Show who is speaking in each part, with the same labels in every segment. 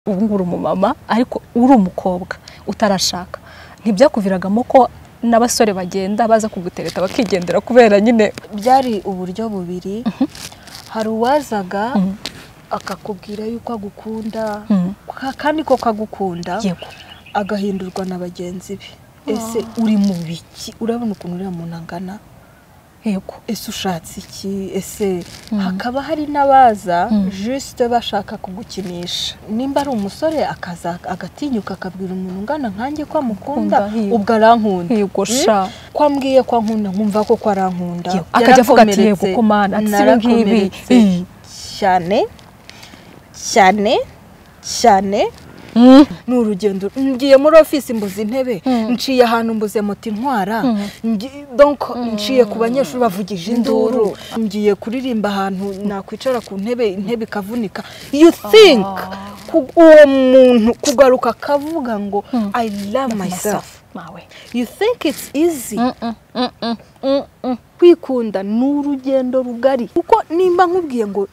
Speaker 1: ubu ngubu uri umumama ariko uri umukobwa utarashaka ntibyakuviragamo ko n'abasore bagenda baza kugutereta bakigendera kubera nyine
Speaker 2: byari uburyo bubiri hari uwazaga akakubwira yuko agukunda kandi ko kagukunda
Speaker 1: yego
Speaker 2: agahindurwa na bagenzi be ese uri mu biki urabona ukuntu uriya muntu angana
Speaker 1: yego
Speaker 2: ese ushatse iki ese hakaba hari n'abaza jisite bashaka kugukinisha nimba ari umusore akaza agatinyuka akabwira umuntu ungana nkanjye ko amukunda
Speaker 1: Akunda,
Speaker 2: ubwo arankunda
Speaker 1: yego sha
Speaker 2: ko ambwiye ko ankunda nkumva ko ko arankunda
Speaker 1: Yego, akajya avuga ati, "Yego,
Speaker 2: Yarakomeretse.
Speaker 1: ko mana, ati, si ibi ngibi."
Speaker 2: Narakomeretse
Speaker 1: Iyi.
Speaker 2: cyane cyane cyane
Speaker 1: Mm.
Speaker 2: ni urugendo ngiye muri ofisi mbuze intebe nciye ahantu mbuze moto intwara ngi- donc nciye ku banyeshuri bavugije induru ngiye kuririmba ahantu nakwicara ku ntebe intebe ikavunika you think ku- uwo muntu kugaruka akavuga ngo i love myself
Speaker 1: nawe
Speaker 2: you think it's easy
Speaker 1: Mm-mm, mm-mm, mm-mm.
Speaker 2: kwikunda ni urugendo rugari kuko nimba nkubwiye ngo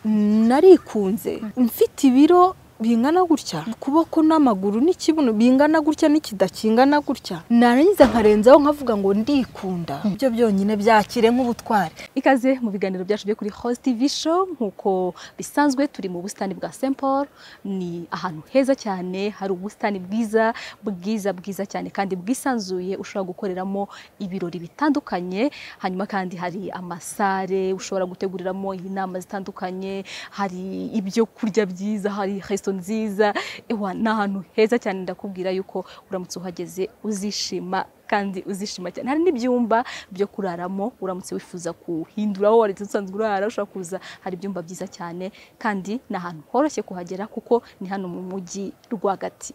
Speaker 2: narikunze mfite ibiro bingana gutya ukuboko n'amaguru n'ikibuno bingana gutya n'ikidakingana gutya narangiza nkarenzaho nkavuga ngo ndikunda ibyo byonyine byakire nk'ubutwari
Speaker 1: ikaze mu biganiro byacu byo kuri Host TV show nk'uko bisanzwe turi mu busitani bwa St Paul ni ahantu heza cyane hari ubusitani bwiza bwiza bwiza cyane kandi bwisanzuye ushobora gukoreramo ibirori bitandukanye hanyuma kandi hari amasare ushobora guteguriramo inama zitandukanye hari ibyo kurya byiza hari resto nziza ewa ni ahantu heza cyane ndakubwira yuko uramutse uhageze uzishima kandi uzishima cyane hari n'ibyumba byo kuraramo uramutse wifuza kuhindura aho wari usanzwe urara ushobora kuza hari ibyumba byiza cyane kandi ni ahantu horoshye kuhagera kuko ni hano mu mujyi rwagati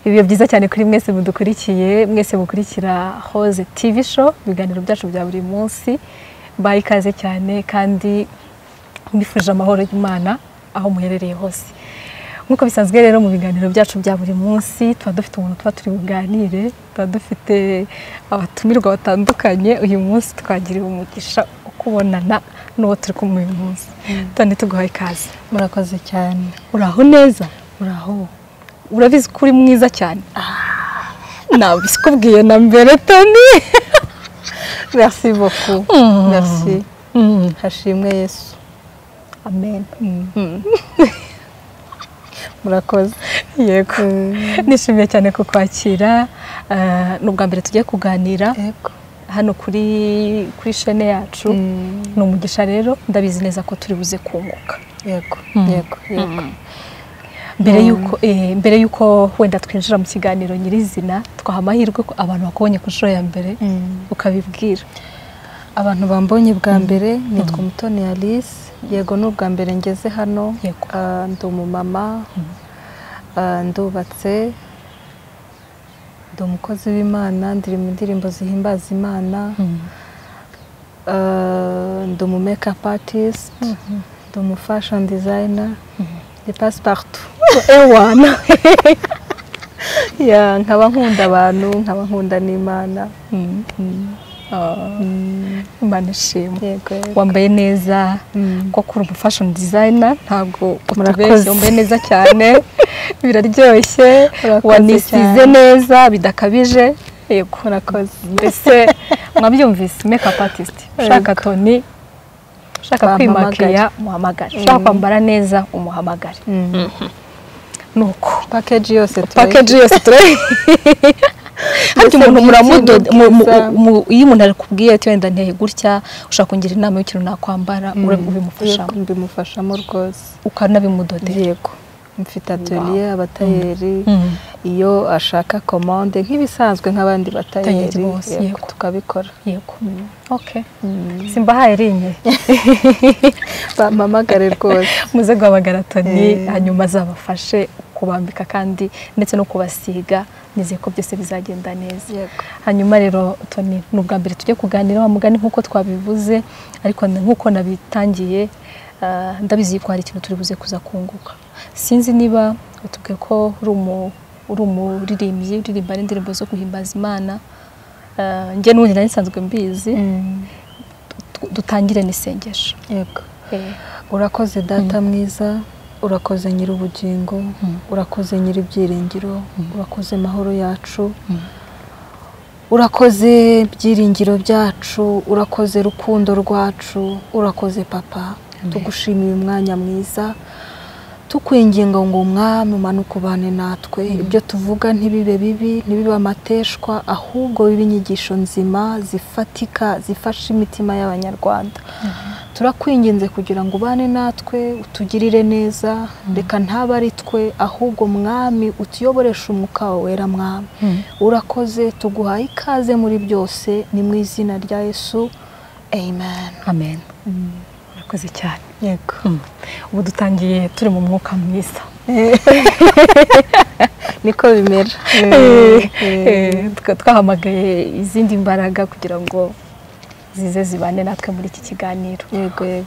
Speaker 1: ibihe byiza cyane kuri mwese mudukurikiye mwese mukurikira hoze TV show ibiganiro byacu bya buri munsi baha ikaze cyane kandi mbifurije amahoro y'Imana aho muherereye hose nk'uko bisanzwe rero mu biganiro byacu bya buri munsi tuba dufite umuntu tuba turi buganire tuba dufite abatumirwa batandukanye uyu munsi twagiriwe umugisha wo kubonana n'uwo turi kumwe uyu munsi tone tuguhaye ikaze
Speaker 2: murakoze cyane
Speaker 1: uraho neza
Speaker 2: uraho
Speaker 1: urabizi ko uri mwiza cyane nabisikubwiye na mbere toni
Speaker 2: merci beaucoup
Speaker 1: Mm.
Speaker 2: merci hashimwe yesu
Speaker 1: amen
Speaker 2: murakoze
Speaker 1: yego nishimiye cyane kukwakira Eh, ni ubwa mbere tugiye kuganira
Speaker 2: yego
Speaker 1: hano kuri kuri shene yacu ni umugisha rero ndabizi neza ko turi buze kunguka
Speaker 2: yego
Speaker 1: Mm.
Speaker 2: yego yego
Speaker 1: mbere y'uko eh, mbere y'uko wenda twinjira mu kiganiro nyirizina twaha amahirwe ko abantu bakubonye ku nshuro ya mbere
Speaker 2: Mm.
Speaker 1: ukabibwira
Speaker 2: abantu bambonye bwa mbere nitwa umutoni alice yego ni ubwa mbere ngeze hano
Speaker 1: Yego.
Speaker 2: Ah, ndi umumama Ah, ndubatse ndi umukozi w'imana ndiri mu ndirimbo zihimbaza imana Ah, ndi umu mekapu atisite ndi umu fashoni dizayina ndi pasiparito
Speaker 1: ewana
Speaker 2: Ya, nkaba nkunda abantu nkaba nkunda n'imana
Speaker 1: imana ishimwe
Speaker 2: yego yego.
Speaker 1: wambaye neza
Speaker 2: Mm.
Speaker 1: ko kuri umu fashion designer ntabwo utubeshye
Speaker 2: Murakoze.
Speaker 1: wambaye neza cyane biraryoshye
Speaker 2: Murakoze
Speaker 1: wanisize
Speaker 2: cyane.
Speaker 1: neza bidakabije yego
Speaker 2: murakoze
Speaker 1: mbese mwabyumvise makeup artist ushaka toni ushaka
Speaker 2: Wampamagara.
Speaker 1: kwimakiya umuhamagare ushaka kwambara neza umuhamagare
Speaker 2: Mm.
Speaker 1: nuko
Speaker 2: pakeji yose turayikora.
Speaker 1: pakeji yose turayiha harya umuntu muramudoda mu- mu-
Speaker 2: byiza.
Speaker 1: mu- iyo umuntu arikubwiye ati wenda nteye gutya ushaka kungira inama y'ikintu nakwambara ura- ubimufashamo
Speaker 2: mbimufashamo rwose
Speaker 1: ukanabimudodera
Speaker 2: yego mfite atelier abatayeri
Speaker 1: Mm.
Speaker 2: iyo ashaka komande nk'ibisanzwe nk'abandi batayeri
Speaker 1: bose,
Speaker 2: yego,
Speaker 1: yego.
Speaker 2: tukabikora
Speaker 1: yego okay simbahaye rinye
Speaker 2: bampamagare rwose
Speaker 1: muze guhamagara toni
Speaker 2: Eh.
Speaker 1: hanyuma azabafashe kubambika kandi ndetse no kubasiga nizeye ko byose bizagenda neza
Speaker 2: Yego.
Speaker 1: hanyuma rero toni ni ubwa mbere tujye kuganira wa mugani nk'uko twabivuze ariko nk'uko nabitangiye ah, ndabizi ko hari ikintu turi buze kuza kunguka sinzi niba utubwiye ko uri umu- uri umuririmbyi uririmba n'indirimbo zo guhimbaza imana Ah, njye n'ubundi nari nsanzwe mbizi dutangire n'isengesho
Speaker 2: yego urakoze data mwiza urakoze nyir'ubugingo urakoze nyir'ibyiringiro urakoze mahoro yacu urakoze byiringiro byacu urakoze rukundo rwacu urakoze papa tugushimiye umwanya mwiza tukwinginga ngo umwami umanuke ubane natwe ibyo tuvuga ntibibe bibi ntibibe amateshwa ahubwo bibe inyigisho nzima zifatika zifasha imitima y'abanyarwanda turakwinginze kugira ngo ubane natwe utugirire neza reka ntabe ari twe ahubwo mwami utuyoboresha umwuka wawe wera mwami urakoze tuguhaye ikaze muri byose ni mu izina rya yesu amen
Speaker 1: amen murakoze cyane yego ubu dutangiye turi mu mwuka mwiza
Speaker 2: niko bimera
Speaker 1: twahamagaye izindi mbaraga kugira ngo zize zibane natwe muri iki kiganiro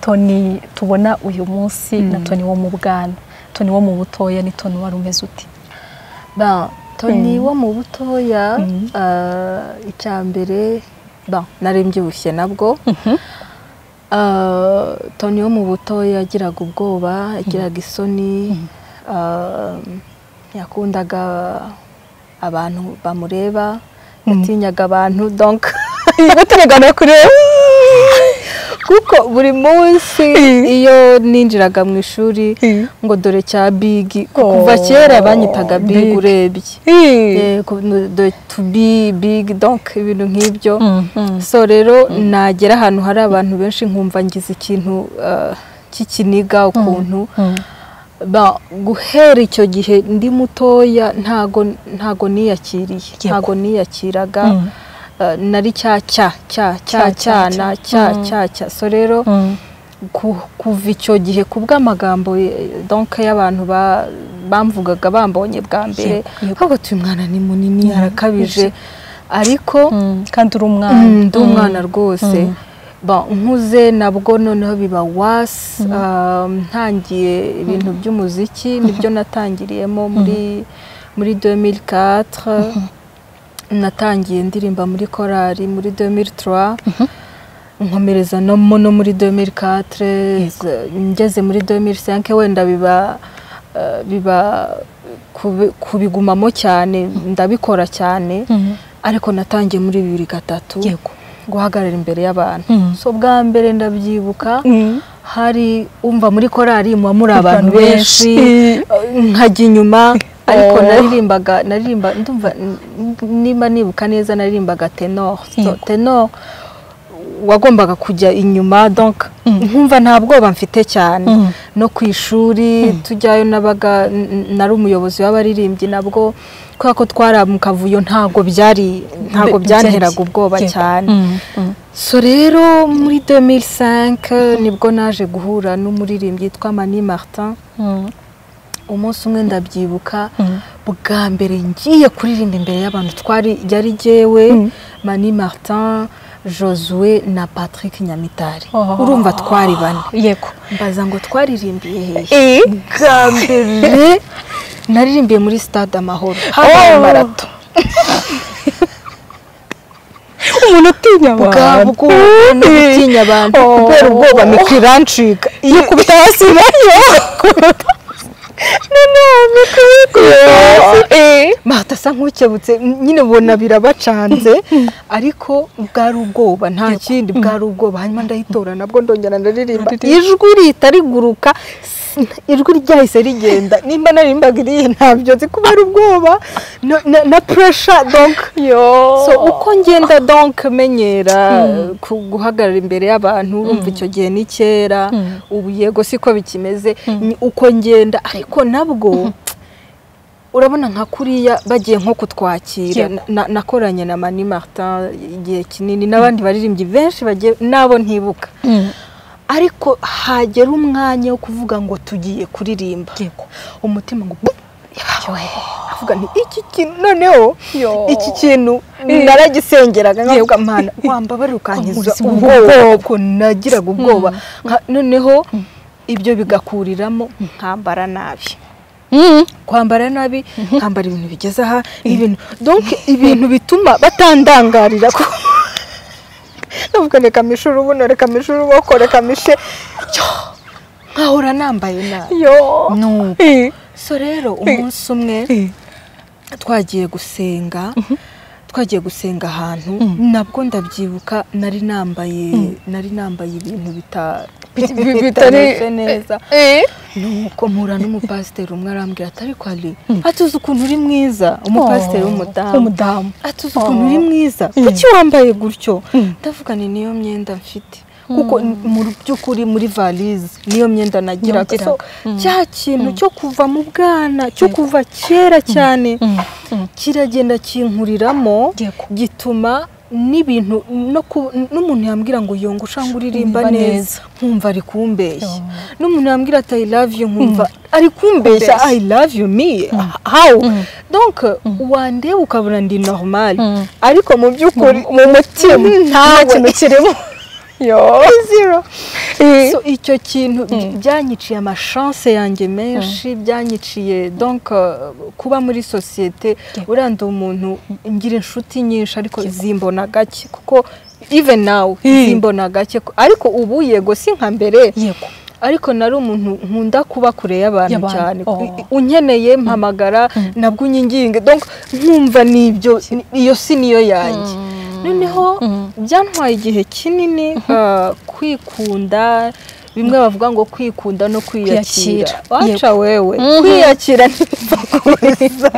Speaker 1: toni tubona uyu munsi na toni wo mu bwana toni wo mu butoya ni toni wari umeze uti
Speaker 2: toni wo mu butoya icya mbere nari mbyibushye nabwo toni yo mu butoya yagiraga ubwoba yagiraga isoni yakundaga abantu bamureba yatinyaga abantu donka yatinyaga no kureba kuko buri munsi iyo ninjiraga mu ishuri ngo dore cya bigi kuva kera banyitaga bigi urebye tubi bigi donka ibintu nk'ibyo so rero nagera ahantu hari abantu benshi nkumva ngize ikintu cy'ikiniga ukuntu guhera icyo gihe ndi mutoya ntago niyakiriye ntago niyakiraga nari cya cya cya cya cyana cya cya cya so rero kuva icyo gihe ku bw'amagambo donke y'abantu bamvugaga bambonye bwa mbere ahubwo uyu mwana ni munini arakabije ariko
Speaker 1: kandi uri umwana
Speaker 2: ndi umwana rwose nkuze nabwo noneho biba wasi ntangiye ibintu by'umuziki nibyo natangiriyemo muri muri demiri katire natangiye ndirimba muri korali muri demiri tura nkomereza no muri demiri katire ngeze muri demiri senke wenda biba biba kubigumamo cyane ndabikora cyane ariko natangiye muri bibiri gatatu guhagarara imbere y'abantu so bwa mbere ndabyibuka hari umva muri korali muba muri abantu benshi nkajya inyuma ariko naririmbaga naririmba ndumva nimba nibuka neza naririmbaga tenor tenor wagombaga kujya inyuma donc nkumva nta bwoba mfite cyane no ku ishuri tujyayo nabaga nari umuyobozi w'abaririmbyi nabwo kubera ko twaramukavuyo ntabwo byari ntabwo byanteraga ubwoba cyane so rero muri 2005 nibwo naje guhura n'umuririmbyi yitwa Mani Martin umunsi umwe ndabyibuka bwa mbere ngiye kuririmba imbere y'abantu twari yari jyewe mani martin josue na patrick nyamitari urumva twari bane
Speaker 1: yego
Speaker 2: mbaza ngo twaririmbiye hehe bwa mbere naririmbiye muri stade amahoro habaye marato
Speaker 1: umuntu utinya abantu
Speaker 2: bw'umuntu utinya abantu kubera ubwoba mikirancika iyo kubita hasi nayo matasa nk'ukebutse nyine ubona birabacanze ariko bwari ubwoba nta kindi bwari ubwoba hanyuma ndayitora nabwo ndongera ndaririmba ijwi rihita riguruka ijwi ryahise rigenda nimba naririmbaga iriya ntabyo nzi kubera ubwoba na puresha donk uko ngenda donk menyera guhagarara imbere y'abantu urumva icyo gihe ni kera ubu yego siko bikimeze uko ngenda ariko nabwo urabona nka kuriya bagiye nko kutwakira nakoranye na mani martin igihe kinini n'abandi baririmbyi benshi bagiye nabo ntibuka ariko hagera umwanya wo kuvuga ngo tugiye kuririmba umutima ngo avuga nti iki kintu noneho iki kintu naragisengeraga nkavuga mpana wambabarira ukankiza ubwoko nagiraga ubwoba noneho ibyo bigakuriramo nkambara nabi kwambara nabi nkambara ibintu bigeze aha ibintu donke ibintu bituma batandangarira ndavuga reka mishe urubuno reka mishe uruboko reka mishe nkahora nambaye nabi
Speaker 1: yo
Speaker 2: nuko
Speaker 1: Eh,
Speaker 2: so rero umunsi umwe
Speaker 1: eh,
Speaker 2: twagiye gusenga twagiye gusenga ahantu
Speaker 1: Mhm.
Speaker 2: nabwo ndabyibuka nari nambaye nari nambaye ibintu bita
Speaker 1: bi- bi-
Speaker 2: bitameze neza
Speaker 1: eh.
Speaker 2: nuko mpura n'umupasiteri umwe arambwira atari ko ari atuzi ukuntu uri mwiza umupasiteri
Speaker 1: Oh,
Speaker 2: w'umudamu
Speaker 1: w'umudamu
Speaker 2: atuze ukuntu uri mwiza
Speaker 1: Mm.
Speaker 2: kuki wambaye gutyo
Speaker 1: Mm.
Speaker 2: ndavuga ni niyo myenda mfite kuko mu by'ukuri muri valize niyo myenda nagiraga so
Speaker 1: Yagiraga. Mm.
Speaker 2: cya kintu cyo kuva mu bwana cyo kuva kera cyane
Speaker 1: Mm, mm.
Speaker 2: kiragenda kinkuriramo
Speaker 1: Yego.
Speaker 2: gituma n'ibintu no ku- n'umuntu yambwira ngo yongusha ngo uririmba
Speaker 1: Uririmba
Speaker 2: neza nkumva ari kumbeshya n'umuntu yambwira ati i love you nkumva ari
Speaker 1: Kumbeshya.
Speaker 2: kumbeshya i love you me how
Speaker 1: Mm.
Speaker 2: donc wandeba ukabona ndi normal
Speaker 1: Mm.
Speaker 2: ariko mu by'ukuri mu mutima nta kintu kirimo
Speaker 1: yo
Speaker 2: zero
Speaker 1: Eh,
Speaker 2: so icyo kintu by- byanyiciye amashanse yanjye menshi byanyiciye donc uh, kuba muri sosiyete
Speaker 1: Yego.
Speaker 2: uranda umuntu ngira inshuti nyinshi ariko zimbona gake kuko even now zimbona gake ko- ariko ubu yego si nka mbere
Speaker 1: yego
Speaker 2: ariko nari umuntu nkunda kuba kure y'abantu
Speaker 1: Y'abantu,
Speaker 2: cyane
Speaker 1: oh.
Speaker 2: I- i- unkeneye mpamagara nabwo unyinginge donc nkumva nibyo ni- iyo si niyo yanjye noneho
Speaker 1: Mm.
Speaker 2: byantwaye igihe kinini ah, kwikunda bimwe bavuga ngo kwikunda no kwiyakira
Speaker 1: Kwiyakira,
Speaker 2: waca wewe
Speaker 1: Mhm.
Speaker 2: kwiyakira ntibakuriza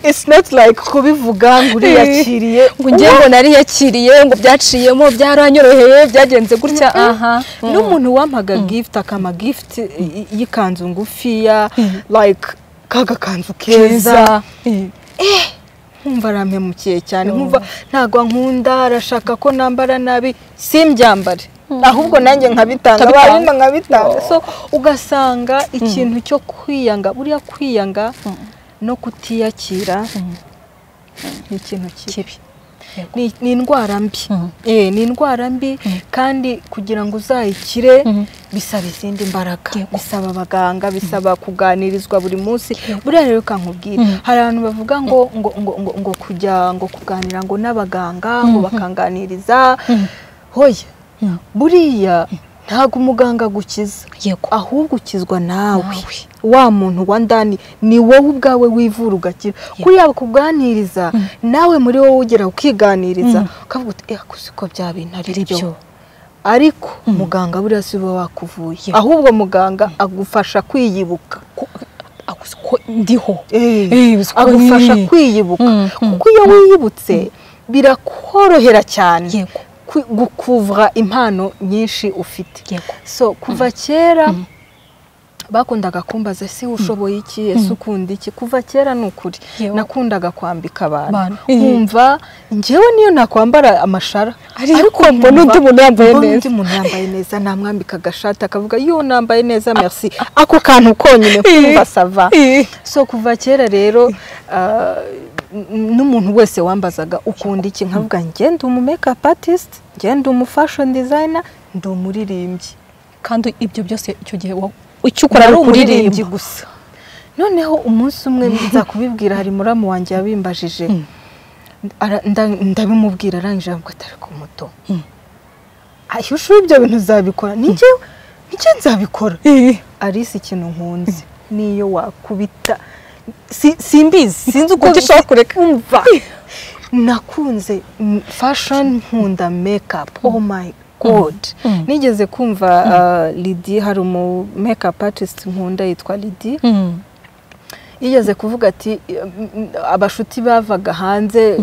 Speaker 2: it's not like kubivuga ngo uriyakiriye
Speaker 1: ngo njye ngo nariyakiriye ngo byaciyemo byaranyoroheye byagenze gutya aha
Speaker 2: n'umuntu wampaga gift akama gift y- y'ikanzu ngufiya like kagakanzu keza
Speaker 1: keza Eh,
Speaker 2: nkumva arampemukiye cyane nkumva ntabwo ankunda arashaka ko nambara nabi simbyambare ahubwo nanjye nkabitanga
Speaker 1: Ukabitanga.
Speaker 2: barimba nkabitanga so ugasanga ikintu cyo kwiyanga buriya kwiyanga no kutiyakira ni ikintu kibi Ni- ni indwara mbi
Speaker 1: Mhm.
Speaker 2: Eh, ni indwara mbi kandi kugira ngo uzayikire
Speaker 1: Mhm.
Speaker 2: bisaba izindi mbaraga
Speaker 1: Yego.
Speaker 2: bisaba abaganga bisaba kuganirizwa buri munsi buriya rero kankubwira hari abantu bavuga ngo ngo ngo ngo, ngo kujya ngo kuganira ngo n'abaganga ngo bakanganiriza hoya
Speaker 1: Mm.
Speaker 2: buriya ntabwo umuganga agukiza
Speaker 1: yego
Speaker 2: ahubwo ukizwa nawe
Speaker 1: Nawe.
Speaker 2: wa muntu wa ndani ni wowe ubwawe wivura ugakira kuriya kuganiriza nawe muri wowe ugera ukiganiriza ukavuga uti "Eh, gusa uko byabintarira
Speaker 1: Ari byo."
Speaker 2: byo ariko muganga buriya si we wakuvuye ahubwo muganga agufasha kwiyibuka
Speaker 1: Ako- ko ndiho
Speaker 2: Eh,
Speaker 1: Eh, gusa uko
Speaker 2: agufasha
Speaker 1: nyine.
Speaker 2: kwiyibuka
Speaker 1: Mm, mm,
Speaker 2: kuko iyo wiyibutse birakorohera cyane
Speaker 1: yego
Speaker 2: kwi- gukuvura impano nyinshi ufite
Speaker 1: yego
Speaker 2: so kuva kera bakundaga kumbaza ese ushoboye iki ese ukunda iki kuva kera ni ukuri
Speaker 1: Yewe.
Speaker 2: nakundaga kwambika abantu
Speaker 1: Abantu.
Speaker 2: nkumva njyewe niyo nakwambara amashara
Speaker 1: Ariko mbona
Speaker 2: mbona
Speaker 1: undi muntu yambaye
Speaker 2: mbona
Speaker 1: neza.
Speaker 2: undi muntu yambaye neza namwambika agashati akavuga yo nambaye neza merci ako kantu konyine kumva sava
Speaker 1: Eh,
Speaker 2: so kuva kera rero ah, n- n'umuntu wese wambazaga ukunda iki nkavuga njye ndi umu makeup artist njye ndi umu fashion designer ndi umuririmbyi
Speaker 1: kandi ibyo byose icyo gihe wa- icyo ukora
Speaker 2: Nari
Speaker 1: ari
Speaker 2: umuririmbyi
Speaker 1: ukuririmba
Speaker 2: gusa noneho umunsi umwe nza kubibwira hari muramu wanjye yabimbajije Ara- nda- ndabimubwira arangije avuga atari ku muto
Speaker 1: Mm.
Speaker 2: ayo ushobora ibyo bintu uzabikora nijye nijye nzabikora
Speaker 1: Eh,
Speaker 2: Alice ikintu nkunze niyo wakubita si- simbizi sinzi uko
Speaker 1: Ujya ushaka
Speaker 2: kureka umva nakunze mm, fashion nkunda makeup oh my god
Speaker 1: Mm.
Speaker 2: nigeze kumva uh, Lydie hari umu makeup artist nkunda yitwa Lydie
Speaker 1: mm,
Speaker 2: yigeze kuvuga ati "Mm, mm, abashuti bavaga hanze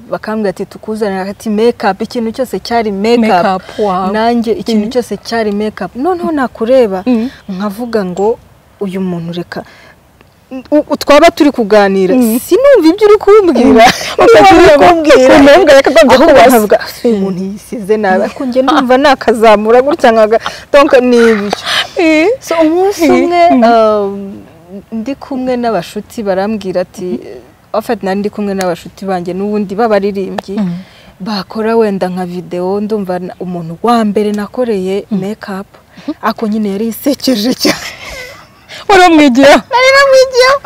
Speaker 2: bakambwira ati tukuzanira ati makeup ikintu cyose cyari makeup
Speaker 1: Makeup, wow.
Speaker 2: nanjye ikintu cyose cyari makeup noneho nakureba
Speaker 1: Mm.
Speaker 2: nkavuga ngo uyu muntu reka u- u- twaba turi kuganira sinumva ibyo uri kumbwira niba uri kumbwira
Speaker 1: ukuntu yakagombye
Speaker 2: ahubwo
Speaker 1: kubaza.
Speaker 2: nkavuga "Ese uyu muntu yisize nabi ariko njye numva nakazamura gutya nkaga donc ni ibyo
Speaker 1: eh,
Speaker 2: so umunsi umwe um, ndi kumwe n'abashuti barambwira ati ofeti nari ndi kumwe n'abashuti banjye n'ubundi b'abaririmbyi bakora wenda nka videwo ndumva na- umuntu wa mbere nakoreye makeup ako nyine yari isekeje cyane
Speaker 1: waramwigira
Speaker 2: nari namwigiyeho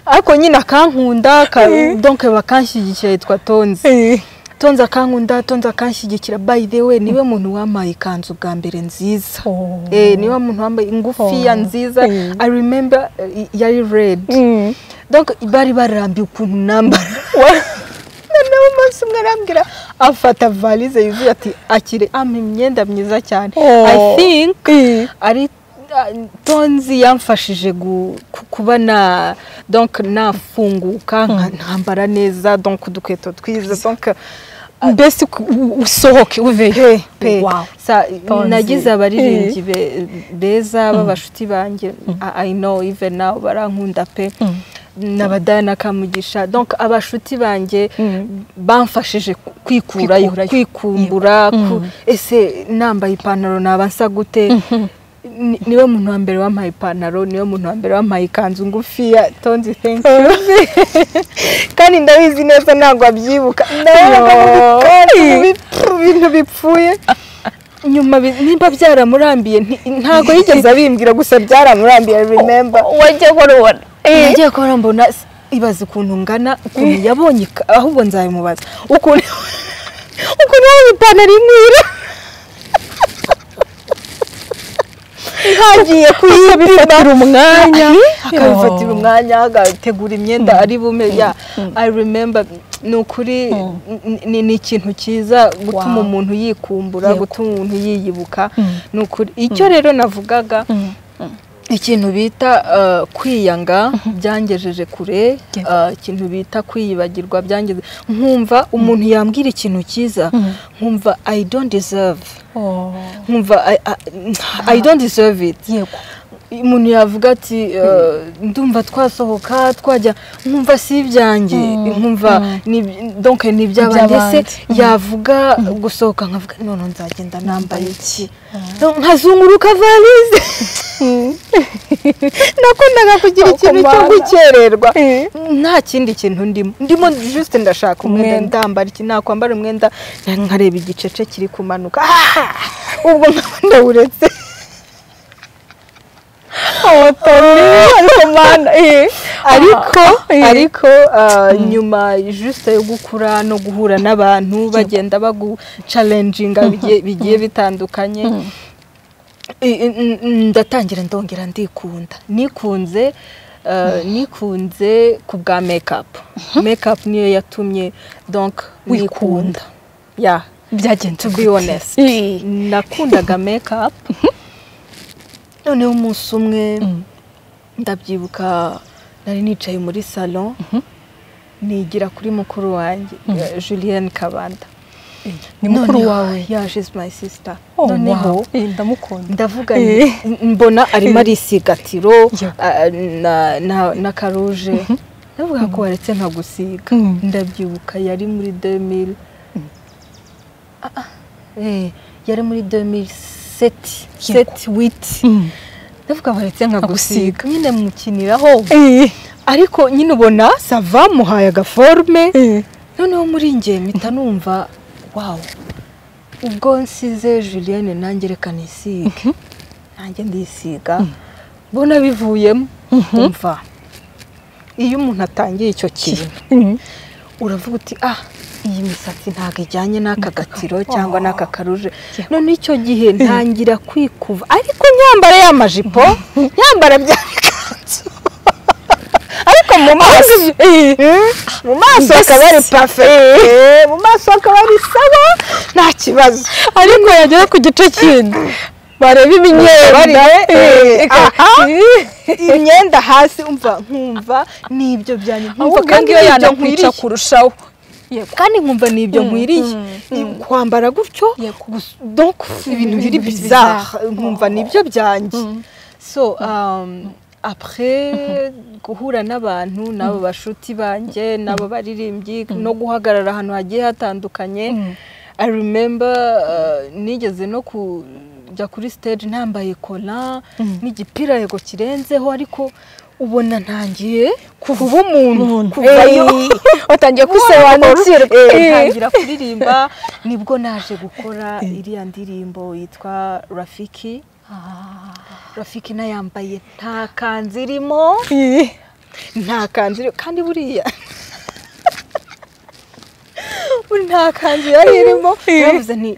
Speaker 2: ako nyine akankunda ka- donc bakanshyigikira yitwa tonzi
Speaker 1: Eh,
Speaker 2: tonze akankunda tonze akanshyigikira by the way niwe muntu wampaye ikanzu bwa mbere nziza eh niwe muntu wambaye ingufiya
Speaker 1: Oh.
Speaker 2: nziza
Speaker 1: Mm.
Speaker 2: i remember eh, yari red donc bari barambiye ukuntu nambara noneho umunsi umwe arambwira afata valise yuzuye ati akire ampa imyenda myiza cyane i
Speaker 1: Oh.
Speaker 2: think ari ah, tonzi yamfashije gu- ku- kuba na donc nafunguka nka- ntambara neza donc udukweto twiza donc
Speaker 1: mbese ku- u- usohoke uveyo
Speaker 2: pe
Speaker 1: Wow.
Speaker 2: sa
Speaker 1: Tonzi.
Speaker 2: nagize abaririmbyi be- beza b'abashuti banjye i I know even now barankunda pe n'abadayana kamugisha donc abashuti banjye bamfashije ku- kwikurayo
Speaker 1: Kwikurayo.
Speaker 2: kwikumbura ku- ese nambaye ipantaro naba nsa gute Ni- niwe muntu wa mbere wampaye ipantaro niwe muntu wa mbere wampaye ikanzu ngufiya tonzi thank you kandi ndabizi neza ntabwo abyibuka ndayaga ibintu bipfuye nyuma bi- nimba byaramurambiye nti- ntabwo yigeze abimbwira gusa byaramurambiye remember
Speaker 1: wajya warubona
Speaker 2: nagiye kubona mbona s- ibaza ukuntu ngana ukuntu yabonye ika- ahubwo nzabimubaza ukuntu ukuntu yabonye ipantaro imwira hagiye kuyipima
Speaker 1: umwanya
Speaker 2: akabifatira umwanya agategura imyenda ari bume ya i remember ni ukuri ni- ni- ni ikintu cyiza gutuma
Speaker 1: Wow.
Speaker 2: umuntu yikumbura
Speaker 1: Yego.
Speaker 2: gutuma umuntu yiyibuka ni ukuri icyo rero navugaga ikintu bita uh, kwiyanga byangejeje kure
Speaker 1: Yego.
Speaker 2: uh, ikintu bita kwiyibagirwa byangeze nkumva umuntu yambwira ikintu cyiza nkumva i don't deserve nkumva I, I, I don't deserve it
Speaker 1: yego
Speaker 2: umuntu yavuga ati eh, ndumva twasohoka twajya nkumva si ibyanjye nkumva ni- donc ni iby'abandi
Speaker 1: Iby'abandi.
Speaker 2: ese yavuga gusohoka nkavuga none nzagenda nambaye iki nkazunguruka valise nakundaga kugira ikintu cyo
Speaker 1: Kumara.
Speaker 2: gukererwa
Speaker 1: Eh.
Speaker 2: nta kindi kintu ndimo ndimo juste ndashaka umwenda
Speaker 1: Umwenda.
Speaker 2: ndambara iki nakwambara umwenda nkareba igicece kiri kumanuka Ah! ubwo nkaba ndawuretse ariko ariko ah, nyuma juste yo gukura no guhura n'abantu bagenda bagu challenginga bigiye- bigiye bitandukanye I- i- n- n- ndatangira ndongera ndikunda nikunze ah, nikunze ku bwa makeup makeup niyo yatumye donc
Speaker 1: Wikunda.
Speaker 2: nikunda yeah
Speaker 1: byagenze
Speaker 2: to be
Speaker 1: gute?
Speaker 2: honest
Speaker 1: Eh.
Speaker 2: nakundaga makeup noneho umunsi umwe ndabyibuka nari nicaye muri salon nigira kuri mukuru wanjye eh, Julienne Kabanda
Speaker 1: ni mukuru
Speaker 2: Noneho-
Speaker 1: wawe
Speaker 2: yeah she's my sister
Speaker 1: Oh,
Speaker 2: noneho
Speaker 1: wow. Eh, ndamukunda
Speaker 2: ndavuga
Speaker 1: Eh.
Speaker 2: nti, mbona arimo arisigatiro
Speaker 1: Yeah.
Speaker 2: ah, na- na- na karuje ndavuga ko waretse nkagusiga
Speaker 1: Mm.
Speaker 2: ndabyibuka yari muri 2000 Ah, ah, eh, yari muri 2007
Speaker 1: Yego.
Speaker 2: 7 wit
Speaker 1: Mm.
Speaker 2: ndavuga baretse
Speaker 1: Nkagusiga.
Speaker 2: nkagusiga nyine mukiniraho ariko nyine ubona sava muhaye agaforme noneho muri njye mpita numva wawu ubwo nsize julienne nanjye reka nisige nanjye ndisiga mbona bivuyemo umva iyo umuntu atangiye icyo kintu
Speaker 1: Mm.
Speaker 2: uravuga uti ah iyi misatsi ntabwo ijyanye n'aka gatiro cyangwa
Speaker 1: Oh.
Speaker 2: n'aka karuje none icyo gihe ntangira kwikuva ariko nyambara ya majipo nyambara bya bikanzu ariko mu maso Eh, mu maso akaba ari pafe mu maso akaba ari sawa nta kibazo
Speaker 1: ariko yagera ku gice kindi bareba imyenda
Speaker 2: Bareba, eh,
Speaker 1: Eh, eka-
Speaker 2: aha.
Speaker 1: Eh.
Speaker 2: imyenda hasi umva nkumva ni ibyo byanjye nkumva
Speaker 1: ahubwo ngiyo
Speaker 2: ni ibyo
Speaker 1: yanakwica
Speaker 2: nkwiriye.
Speaker 1: kurushaho
Speaker 2: kandi nkumva ni ibyo
Speaker 1: Mm,
Speaker 2: nkwiriye I- kwambara gutyo
Speaker 1: Yego.
Speaker 2: gusa- donc ibintu biri
Speaker 1: Ibintu
Speaker 2: bizarre
Speaker 1: bizarre.
Speaker 2: nkumva ni ibyo byanjye so um, après guhura n'abantu n'abo bashuti banjye n'abo baririmbyi no guhagarara ahantu hagiye hatandukanye i remember uh, nigeze no kujya kuri stage ntambaye kola n'igipira yego kirenzeho ariko ubona ntangiye kuba umuntu kuvayo
Speaker 1: watangiye
Speaker 2: gusobanukirwa
Speaker 1: Eh.
Speaker 2: ntangira kuririmba nibwo naje gukora iriya ndirimbo yitwa rafiki rafiki nayambaye nta kanzu irimo nta kanzu irimo kandi buriya buri nta kanzu yari irimo yavuze nti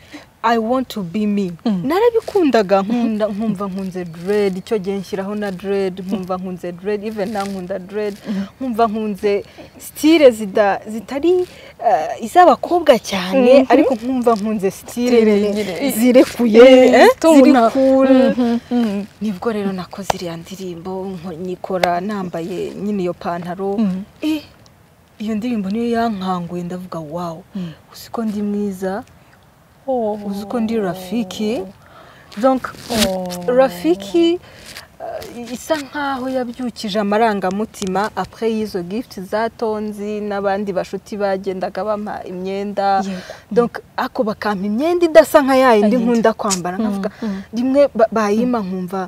Speaker 2: I want to be me narabikundaga nkunda nkumva nkunze dread icyo gihe nshyiraho na dread nkumva nkunze dread even na nkunda dread nkumva nkunze style zida zitari eh, iz'abakobwa cyane ariko nkumva nkunze style
Speaker 3: Style
Speaker 2: zirekuye eh, ziri
Speaker 1: tubona.
Speaker 2: cool nibwo rero nakoze iriya ndirimbo nko- nyikora nambaye nyine iyo pantaro Eh, iyo ndirimbo niyo yankanguye ndavuga wawu uzi ko ndi mwiza uzi ko ndi rafiki donc rafiki eh, isa nkaho yabyukije amarangamutima après y'izo gift za tonzi n'abandi bashuti bagendaga bampa imyenda donc ako bakampa imyenda idasa nka yayindi
Speaker 1: Yayindi.
Speaker 2: nkunda kwambara nkavuga rimwe ba- bayima nkumva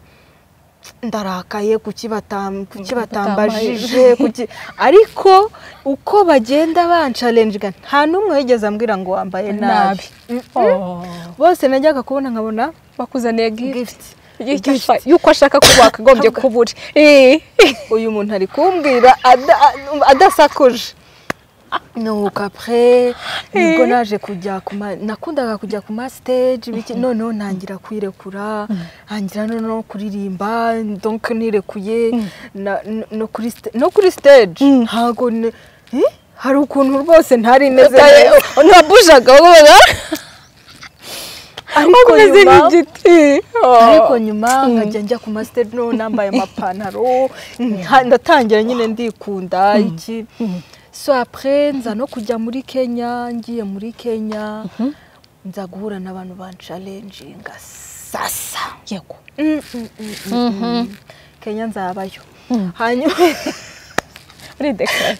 Speaker 2: ndarakaye kuki batam- kuki batambajije kuki ariko uko bagenda bancalenjiga nta n'umwe wigeze ambwira ngo wambaye nabi
Speaker 3: Nabi.
Speaker 2: bose najyaga kubona nkabona
Speaker 3: bakuzaniye gift
Speaker 2: gift
Speaker 3: Gift. yuko ashaka kuba wakagombye kuba uri Eh.
Speaker 2: uyu muntu ari kumbwira ada- adasakuje nuko apure nibwo naje kujya ku ma nakundaga kujya ku ma stage biki noneho ntangira kwirekura ntangira noneho kuririmba donc nirekuye na- no- no kuri sta- no kuri stage ntago ne- Eh? hari ukuntu rwose ntari meze neza
Speaker 3: ntiwabujaga wabaga
Speaker 2: ariko
Speaker 3: umeze
Speaker 2: nyuma
Speaker 3: nk'igiti
Speaker 2: ariko nyuma nkajya njya ku masiteri no nambaye amapantaro nka- ndatangira nyine ndikunda iki so apre nza no kujya muri kenya ngiye muri kenya nza guhura n'abantu bancalenjinga sasa
Speaker 1: yego
Speaker 2: Mm, mm, mm, mm, mm. kenya nzabayo hanyuma
Speaker 3: uridekara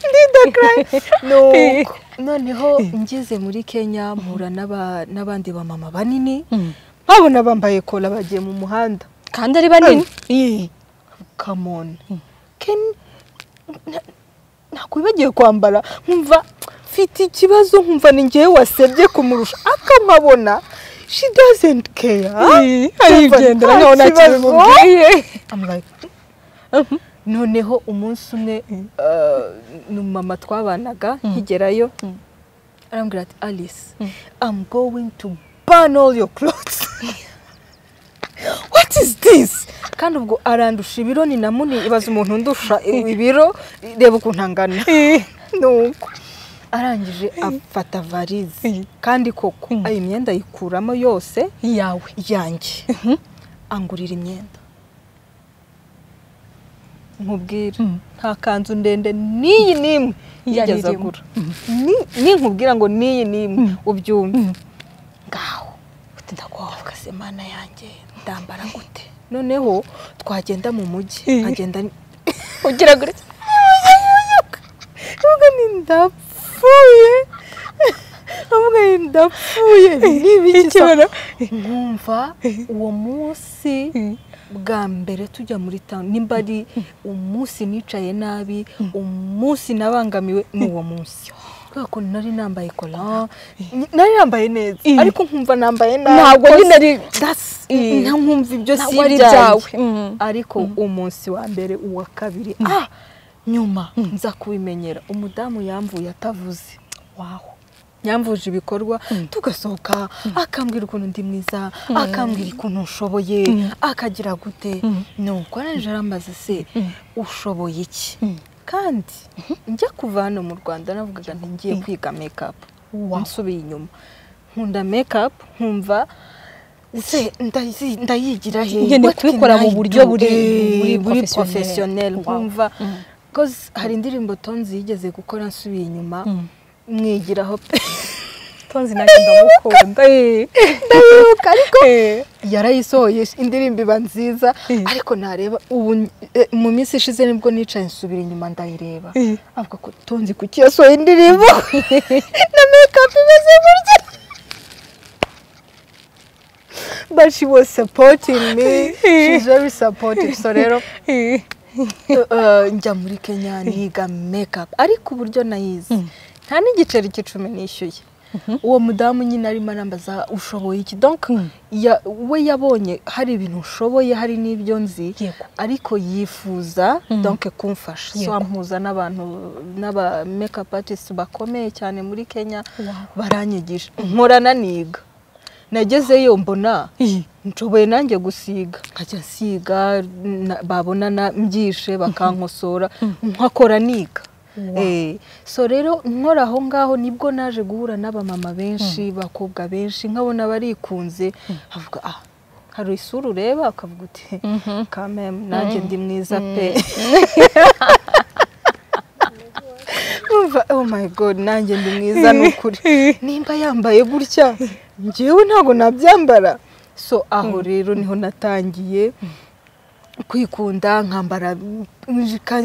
Speaker 2: nuko noneho ngeze muri kenya mpura n'aba- n'abandi bamama banini babona bambaye kola bagiye mu muhanda
Speaker 3: kandi ari banini
Speaker 2: come on Ken na- nakwibagiwe kwambara nkumva mfite ikibazo nkumva ni ngewe wasebye kumurusha akamabona she doesn't care
Speaker 3: arigendera nkaho nta kintu
Speaker 2: kibazo.
Speaker 3: bimubwiye
Speaker 2: I'm like, noneho umunsi umwe uh, ni umumama twabanaga nkigerayo arambwira ati alice i'm going to burn all your clothes what is this kandi ubwo arandusha ibiro ni na munini ibaza umuntu undusha ibiro reba ukuntu angana nuko arangije afata varize kandi koko ayo imyenda ayikuramo yose
Speaker 1: iyawe
Speaker 2: yanjye angurira imyenda nkubwira nta kanzu ndende n'iyi n'imwe
Speaker 1: Yari
Speaker 2: yigeze
Speaker 1: irimo.
Speaker 2: agura Ni- ninkubwira ngo n'iyi n'imwe ubyumve ngaho ndakuhavuga se mana yanjye ndambara gute noneho twagenda mu mujyi nkagenda ni-
Speaker 3: ugira gutya
Speaker 2: avuga ni ndapfuye avuga ni ndapfuye n'ibiki nkumva uwo munsi bwa mbere tujya muri town nimba ari umunsi nicaye nabi umunsi nabangamiwe ni uwo munsi kubera ko nari nambaye kola nari nambaye neza ariko nkumva nambaye nabi
Speaker 3: Ntabwo nyine ari-
Speaker 2: That's-
Speaker 3: Eh.
Speaker 2: nta nkumva ibyo si
Speaker 3: Ntabwo ari
Speaker 2: ibyawe
Speaker 3: ibyawe. Mm.
Speaker 2: ariko umunsi wa mbere uwa kabiri ah nyuma nza kubimenyera umudamu yamvuye atavuze waho yamvuje ibikorwa tugasohoka akambwira ukuntu ndi mwiza akambwira ukuntu nshoboye akagira gute nuko arangije arambaza se ushoboye iki kandi njya kuva hano mu rwanda navugaga nti ngiye kwiga mekapu nsubiye inyuma nkunda mekapu nkumva se ndayizi- ndayigira he
Speaker 1: Nyine
Speaker 2: What can
Speaker 1: kuyikora mu
Speaker 2: I
Speaker 1: buryo
Speaker 2: do?
Speaker 1: buri-
Speaker 2: Eh,
Speaker 1: buri
Speaker 2: buri
Speaker 1: professionnel.
Speaker 2: porofesiyoneri
Speaker 1: Wow.
Speaker 2: nkumva kozi hari indirimbo tonzi yigeze gukora nsubiye inyuma mwigiraho pe
Speaker 3: tonzi nanjye ndamukunda Eh.
Speaker 2: ndayibuka ariko yarayisohoye indirimbo iba nziza ariko nareba ubu eh, mu minsi ishize nibwo nicaye nsubira inyuma ndayireba avuga ko tonzi kuki yasohoye indirimbo na mekapu imeze gutya but she was supporting me she's very supportive so rero
Speaker 3: Eh.
Speaker 2: Eh, njya muri kenya niga mekapu ariko uburyo nayizi nta n'igiceri cy'icumi nishyuye uwo mudamu nyine arimo arambaza ushoboye iki donc ya- we yabonye hari ibintu ushoboye hari n'ibyo nzi
Speaker 1: Yego.
Speaker 2: ariko yifuza donc kumfasha so
Speaker 1: Yego.
Speaker 2: ampuza n'abantu n'aba makeup artists bakomeye cyane muri Kenya
Speaker 1: Wow.
Speaker 2: baranyigisha nkorana niga nagezeyo mbona
Speaker 1: Iyi.
Speaker 2: nshoboye nanjye gusiga nkajya nsiga na- babona na mbyishe bakankosora nkakora niga Eh, so rero nkora aho ngaho nibwo naje guhura n'abamama benshi bakobwa benshi nkabona barikunze avuga ah hari isura ureba akavuga uti kamem nanjye ndi mwiza pe Numva, oh my god nanjye ndi mwiza ni ukuri nimba yambaye gutya njyewe ntabwo nabyambara so aho rero niho natangiye kwikunda nkambara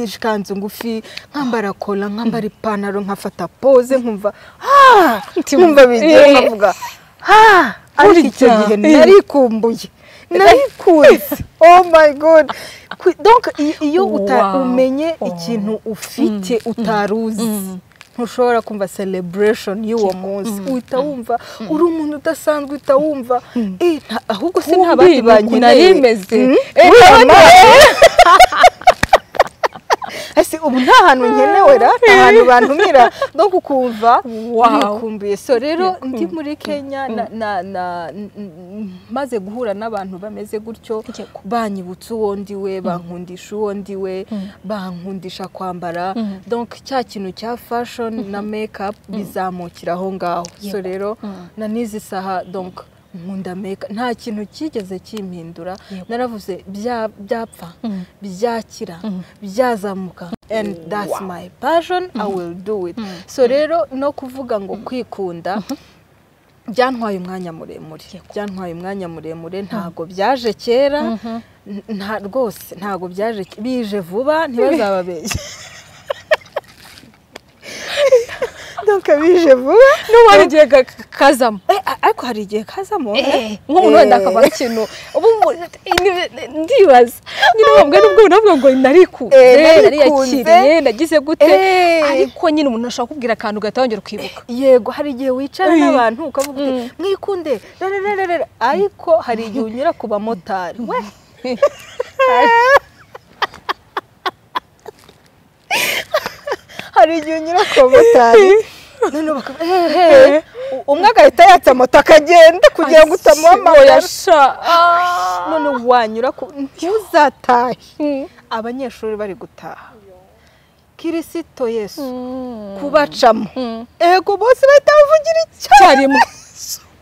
Speaker 2: ikanzu ngufi nkambara kola nkambara ipantaro nkafata pose nkumva "Ah!" nkumva bigiye nkavuga "Ah!" ariko icyo gihe narikumbuye narikunze oh my god Kwi- donc i- iyo uta-
Speaker 1: Wow.
Speaker 2: umenye ikintu ufite utari uzi ntushobora kumva celebration y'uwo munsi uhita wumva uri umuntu udasanzwe uhita wumva "Eh, nta- ahubwo se nta bandi banjye ese ubu nta hantu nkenewe ra nta hantu bantumira no gukumva wikumbuye so rero ndi muri kenya na- na- na- n- n- maze guhura n'abantu bameze gutyo
Speaker 1: Yego.
Speaker 2: banyibutsa uwo ndi we bankundisha uwo ndi we bankundisha kwambara donc cya kintu cya fashion na makeup bizamukira aho ngaho so rero na n'izi saha donc nkunda make nta kintu cyigeze kimpindura naravuze bya- byapfa byakira byazamuka and that's my passion i will do it so rero no kuvuga ngo kwikunda byantwaye umwanya muremure byantwaye umwanya muremure ntabwo byaje kera n- nta rwose ntabwo byaje ke- bije vuba ntibazababeshye donc bije vuba
Speaker 3: n'uwari igihe ka- kazamo
Speaker 2: Eh, a- ariko hari igihe kazamo
Speaker 3: nk'umuntu wenda
Speaker 2: Eh.
Speaker 3: akabara ikintu ubu mu- ni- ni- ndibaza nyine wabwe nubwo unavuga ngo narikunze
Speaker 2: Eh, narikunze.
Speaker 3: nariyakiriye nagize gute
Speaker 2: Eh.
Speaker 3: ariko nyine umuntu ashobora kubwira akantu ugahita wongera ukibuka
Speaker 2: yego hari igihe wicara
Speaker 3: Eh.
Speaker 2: n'abantu ukavuga uti mwikunde rarararara ariko hari igihe unyura ku bamotari we hari igihe unyura ku bamotari noneho bakaba hehe umwe agahita yatsa moto akagenda kugira ngo utamuhamagara
Speaker 3: Oya, sha.
Speaker 2: none wanyura ku ntuzatahe abanyeshuri bari gutaha kirisito yesu kubacamo ego bose bahita bavugira icyarimwe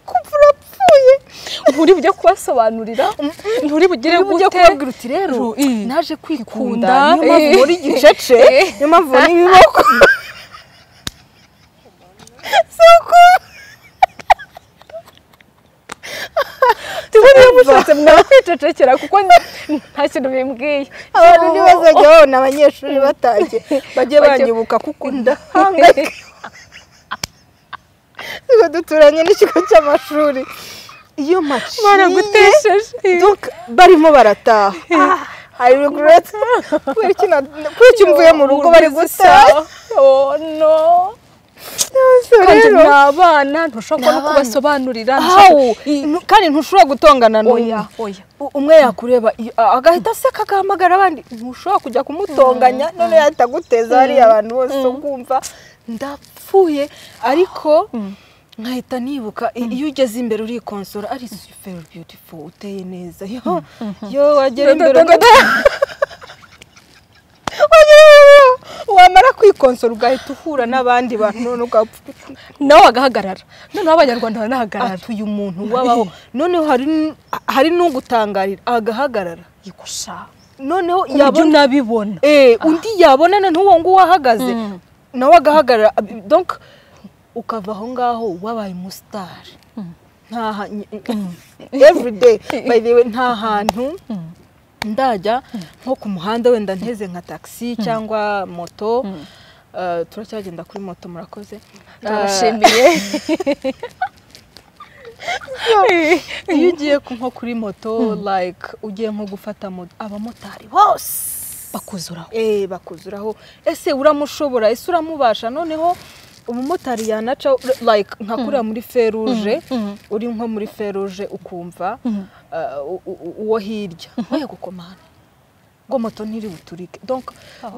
Speaker 2: kumva urapfuye
Speaker 3: nturi bujye kubasobanurira nturi bugire
Speaker 2: rero ujya
Speaker 3: gute
Speaker 2: kubabwira uti rero
Speaker 3: Ru- i.
Speaker 2: naje
Speaker 3: Kunda,
Speaker 2: kwikunda niyo mpamvu
Speaker 3: eh.
Speaker 2: muri gicece
Speaker 3: Eh.
Speaker 2: niyo mpamvu muri biboko si uko
Speaker 3: tuba niyo mushatse mwakwicecekera kuko ni- nta kintu bimbwiye
Speaker 2: abantu ntibazajya babona abanyeshuri batangiye bajye
Speaker 3: Bajye-
Speaker 2: banyibuka kuko ndahangayika tuba duturanye n'ikigo cy'amashuri iyo maciye
Speaker 3: baragutesheje
Speaker 2: donc barimo barataha I regret kubera iki na- kubera iki mvuye mu rugo bari gutaha
Speaker 3: oh no kandi ni abana ntushobora
Speaker 2: Ni
Speaker 3: no
Speaker 2: abana.
Speaker 3: kubasobanurira
Speaker 2: How?
Speaker 3: ntushobora- I-
Speaker 2: Nu- kandi ntushobora gutongana n'umwe
Speaker 3: oya oya
Speaker 2: U- umwe yakureba iyo- a- agahita aseka agahamagara abandi ntushobora kujya kumutonganya none yahita aguteza hariya abantu bose ukumva ndapfuye ariko nkahita nibuka i- iyo ugeze imbere urikonsora ari super beautiful uteye neza yo yo wagera imbere ugahita- wagera imbere, wamara kwikonsora ugahita uhura n'abandi bantu none ugapfa uti,
Speaker 3: nawe agahagarara noneho abanyarwanda baranahagarara
Speaker 2: atuye umuntu wabaho noneho hari n- hari n'ugutangarira agahagarara
Speaker 3: yigusha
Speaker 2: noneho
Speaker 3: ujya
Speaker 2: yabona
Speaker 3: unabibona
Speaker 2: Eh, undi yabonana n'uwo nguwo ahagaze nawe agahagarara Ab- donc ukava aho ngaho wabaye umusitari nta ha- everyday by the way nta hantu ndajya nko ku muhanda wenda nteze nka taxi cyangwa moto Eh, turacyagenda kuri moto murakoze Eh,
Speaker 3: ndabashimiye
Speaker 2: iyo ugiye ku- nko kuri moto like ugiye nko gufata moto abamotari bose
Speaker 3: bakuzuraho
Speaker 2: eh bakuzuraho ese uramushobora ese uramubasha noneho umumotari yanaca like nka kuriya muri feruje uri nko muri feruje ukumva uh, u- u- uwo hirya nkwiye gukomana ngo moto ntiri buturike donc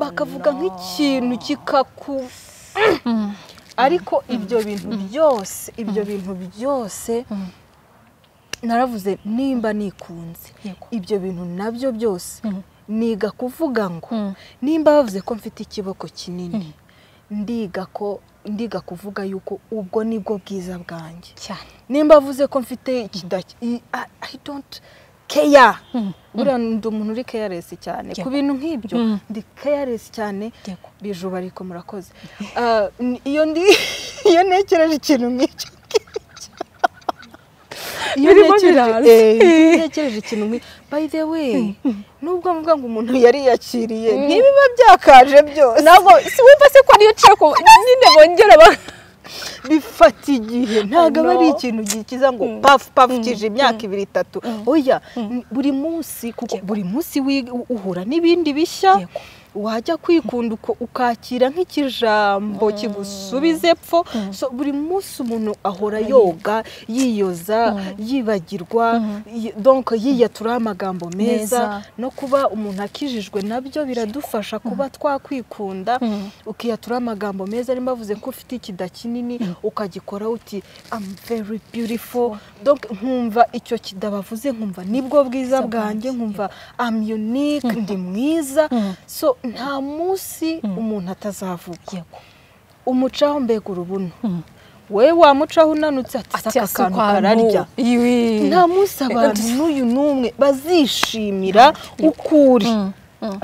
Speaker 2: bakavuga nk'ikintu kikaku ariko ibyo bintu byose ibyo bintu byose naravuze nimba nikunze
Speaker 1: Yego.
Speaker 2: ibyo bintu nabyo byose
Speaker 1: Mhm.
Speaker 2: niga kuvuga ngo
Speaker 1: Mhm.
Speaker 2: nimba bavuze ko mfite ikiboko kinini ndiga ko ndiga kuvuga yuko ubwo nibwo bwiza bwanjye
Speaker 1: cyane
Speaker 2: nimba avuze ko mfite ikidaki i I- I don't care
Speaker 1: Mhm.
Speaker 2: buriya ndi umuntu uri careless cyane ku bintu nk'ibyo
Speaker 1: Mhm.
Speaker 2: ndi careless cyane
Speaker 1: Yego.
Speaker 2: bijuba ariko murakoze Ah, n- iyo ndi iyo ntekereje ikintu nk'icyo ngicyo. iyo
Speaker 1: Birimo
Speaker 2: ntekereje
Speaker 1: biraza.
Speaker 2: eh, iyo ntekereje ikintu nk'icyo by the way nubwo mvuga ngo umuntu yariyakiriye ntibiba byakaje byose
Speaker 3: ntabwo si wumva se ko niyo nshaka ubu- nyine bongera ba
Speaker 2: bifata igihe ntabwo aba ari
Speaker 3: No.
Speaker 2: ikintu gikiza ngo pafu pafu kije imyaka ibiri itatu oya n- buri munsi kuko buri munsi wiga- u- uhura n'ibindi bishya
Speaker 1: Yego.
Speaker 2: wajya kwikunda uko- ukakira nk'ikijambo kigusubiza epfo So, buri munsi umuntu ahora yoga yiyoza yibagirwa yi- donc yiyatura amagambo meza
Speaker 1: Meza.
Speaker 2: no kuba umuntu akijijwe nabyo biradufasha kuba twakwikunda ukiyatura amagambo meza arimo avuze ko ufite ikida kinini ukagikora uti I'm very beautiful donc nkumva icyo kida bavuze nkumva nibwo bwiza bwanjye nkumva I'm unique ndi mwiza so nta munsi umuntu atazavuga
Speaker 1: yego
Speaker 2: umucaho mbega urubuno we wamucaho unanutse ati
Speaker 3: ati
Speaker 2: aka
Speaker 3: asa
Speaker 2: kantu
Speaker 3: kwa
Speaker 2: kararya
Speaker 3: nu- iwi
Speaker 2: nta munsi abantu n'uyu n'umwe bazishimira ukuri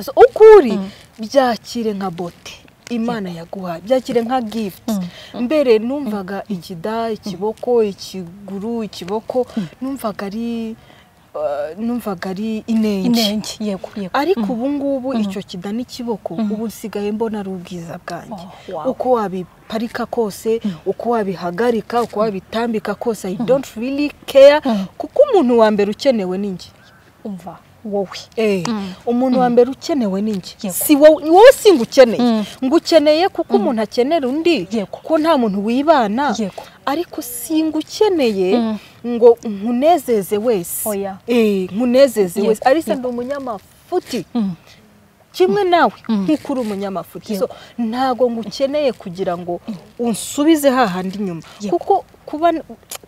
Speaker 2: So, ukuri byakire nka bote imana yaguhaye byakire nka gift mbere numvaga ikida ikiboko ikiguru ikiboko numvaga ari uh, numvaga ari inenge
Speaker 1: inenge yego yego
Speaker 2: ariko ubu ngubu icyo kida n'ikiboko ubu nsigaye mbona ari ubwiza bwanjye
Speaker 1: Oh, wow.
Speaker 2: uko wabiparika kose uko wabihagarika uko wabitambika kose i don't really care kuko umuntu wa mbere ukenewe ni njye
Speaker 1: umva wowe
Speaker 2: Eh, umuntu wa mbere ukenewe ni njye
Speaker 1: Yego.
Speaker 2: si wowe ni wowe si ngukeneye
Speaker 1: Mm.
Speaker 2: ngukeneye kuko umuntu akenera undi
Speaker 1: Yego.
Speaker 2: kuko nta muntu wibana
Speaker 1: Yego.
Speaker 2: ariko si ngukeneye
Speaker 1: Mm.
Speaker 2: ngo nkunezeze wese
Speaker 1: Oya.
Speaker 2: Eh, nkunezeze
Speaker 1: Yego.
Speaker 2: wese ariko ndi umunyamafuti kimwe nawe nk'uko uri umunyamafuti so ntabwo ngukeneye kugira ngo unsubize hahandi inyuma
Speaker 1: Yego.
Speaker 2: kuko kuba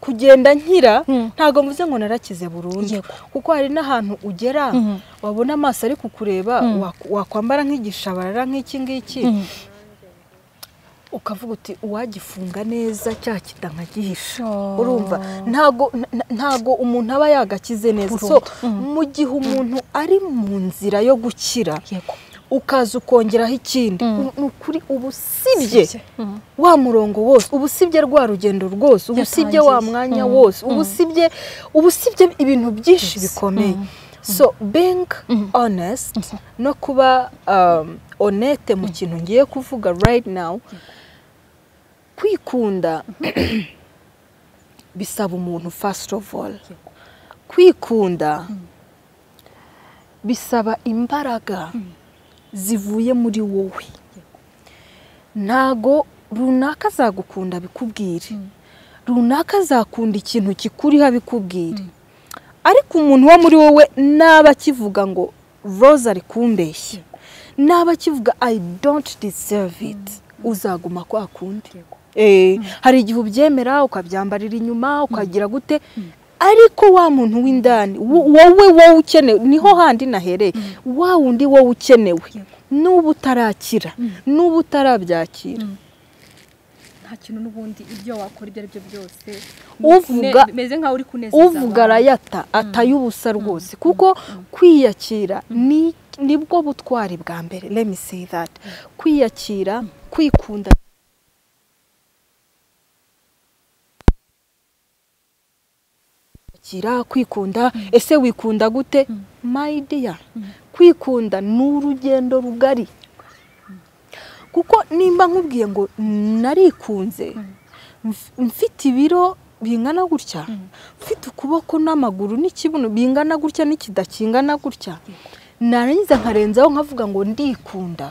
Speaker 2: kugenda nkira
Speaker 1: Mm.
Speaker 2: ntabwo mvuze ngo narakize burundu
Speaker 1: Yego.
Speaker 2: kuko hari n'ahantu ugera
Speaker 1: Mhm.
Speaker 2: wabona amaso ari kukureba wak- wakwambara nk'igishabarara nk'iki ngiki
Speaker 1: Mhm.
Speaker 2: ukavuga uti uwagifunga neza cya kita nkagihisha
Speaker 1: Sure.
Speaker 2: urumva ntago nta- ntago umuntu aba yagakize neza so
Speaker 1: Burundu.
Speaker 2: mu gihe umuntu ari mu nzira yo gukira
Speaker 1: yego
Speaker 2: ukaza ukongeraho ikindi u- ni ukuri uba usibye
Speaker 1: Sibye. Mhm.
Speaker 2: wa murongo wose uba usibye rwa rugendo rwose uba usibye wa
Speaker 1: Yatangiye.
Speaker 2: mwanya
Speaker 1: Mm.
Speaker 2: wose uba usibye uba usibye ibintu byinshi bikomeye so being honest no kuba um, honete mu kintu ngiye kuvuga right now kwikunda bisaba umuntu first of all kwikunda bisaba imbaraga zivuye muri wowe ntago runaka azagukunda bikubwire runaka azakunda ikintu kikuriho abikubwire ariko umuntu wo muri wowe naba akivuga ngo roza ari kumbeshya naba akivuga i don't deserve it uzaguma kwa kundi Eh, hari igihe ubyemera ukabyambarira inyuma ukagira gute ariko wa muntu w'indani wo- wowe wowe ukenewe niho handi nahereye wa wundi wowe ukenewe n'uba utarakira n'uba utarabyakira
Speaker 1: nta kintu n'ubundi ibyo wakora ibyo ari byo byose
Speaker 2: Uvuga-
Speaker 1: Une- meze nkaho uri kunezeza
Speaker 2: uvuga
Speaker 1: abantu.
Speaker 2: arayata ataye ubusa rwose kuko kwiyakira ni- nibwo butwari bwa mbere let me say that kwiyakira kwikunda kwiyakira, kwikunda ese wikunda gute my dear kwikunda ni urugendo rugari kuko nimba nkubwiye ngo narikunze mf- mfite ibiro bingana gutya mfite ukuboko n'amaguru n'ikibuno bingana gutya n'ikidakingana gutya narangiza nkarenzaho nkavuga ngo ndikunda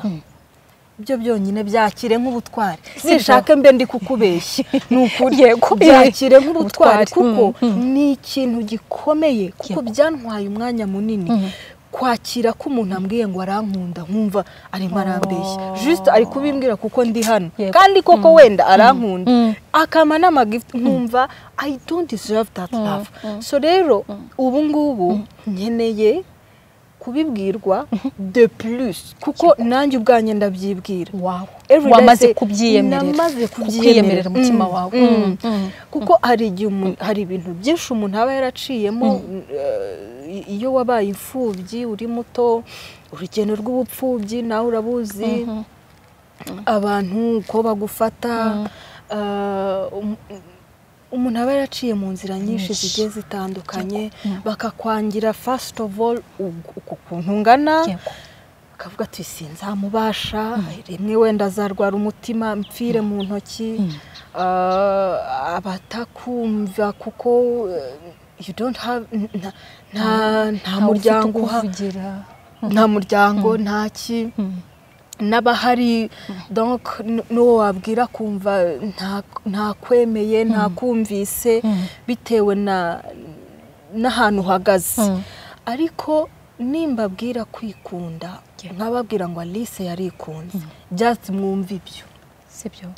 Speaker 2: byo byonyine byakire nk'ubutwari nishake mbe ndi kukubeshya ni ukuri
Speaker 3: Yego,
Speaker 2: byakire nk'ubutwari
Speaker 3: Ubutwari,
Speaker 2: kuko
Speaker 3: mm, mm.
Speaker 2: ni ikintu gikomeye kuko byantwaye umwanya munini kwakira ko umuntu ambwiye ngo arankunda nkumva arimo arambeshya juste ari kubimbwira kuko ndi hano
Speaker 3: Yego.
Speaker 2: kandi koko wenda arankunda
Speaker 3: Mm.
Speaker 2: akama n'amagifuti nkumva i don't deserve that love so rero ubu ngubu nkeneye kubibwirwa de plus kuko nanjye ubwanjye ndabyibwira
Speaker 1: wawe
Speaker 2: Every
Speaker 1: wamaze
Speaker 2: day,
Speaker 1: kubyiyemerera
Speaker 2: namaze
Speaker 1: kukwiyemerera
Speaker 2: kubyiyemerera
Speaker 1: umutima
Speaker 2: Mm,
Speaker 1: wawe
Speaker 2: mm.
Speaker 1: Mm, mm.
Speaker 2: kuko hari igihe umuntu- hari ibintu byinshi umuntu aba yaraciyemo eh, iyo wabaye imfubyi uri muto urugendo rw'ubupfubyi nawe urabuzi abantu uko bagufata eh, um- umuntu aba yaraciye mu nzira nyinshi zigiye zitandukanye bakakwangira first of all ug- uku kuntu ungana
Speaker 1: Yego.
Speaker 2: akavuga ati sinzamubasha rimwe wenda azarwara umutima mpfire mu ntoki Ah, abatakumva kuko eh, you don't have n- nta- nta nta
Speaker 1: Ntawe ufite
Speaker 2: muryango
Speaker 1: uko
Speaker 2: uha
Speaker 1: uvugira.
Speaker 2: nta muryango nta ki n'abahari donc n- n'uwo wabwira kumva nta- ntakwemeye ntakumvise bitewe na n'ahantu uhagaze ariko nimbabwira kwikunda nkababwira ngo Alice yarikunze just mwumve ibyo
Speaker 1: sibyo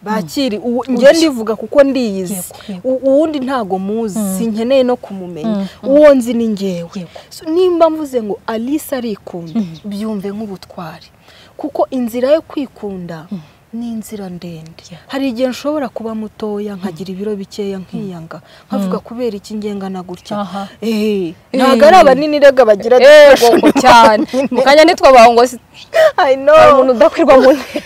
Speaker 2: bakiri uwo- njye ndivuga kuko ndiyizi
Speaker 1: Yego, yego.
Speaker 2: U- uwundi ntago muzi sinkeneye no kumumenya uwo nzi ni ngewe So, nimba mvuze ngo alice arikunda byumve nk'ubutwari kuko inzira yo kwikunda ni inzira ndende hari igihe nshobora kuba mutoya nkagira ibiro bikeya nkiyanga nkavuga kubera iki ngengana gutya
Speaker 1: Aha.
Speaker 2: Eh, ntago ari abanini rega bagira
Speaker 3: yego cyane mu kanya nitwa baho ngo si-
Speaker 2: I
Speaker 3: hari
Speaker 2: know.
Speaker 3: umuntu udakwirwa mu ntebe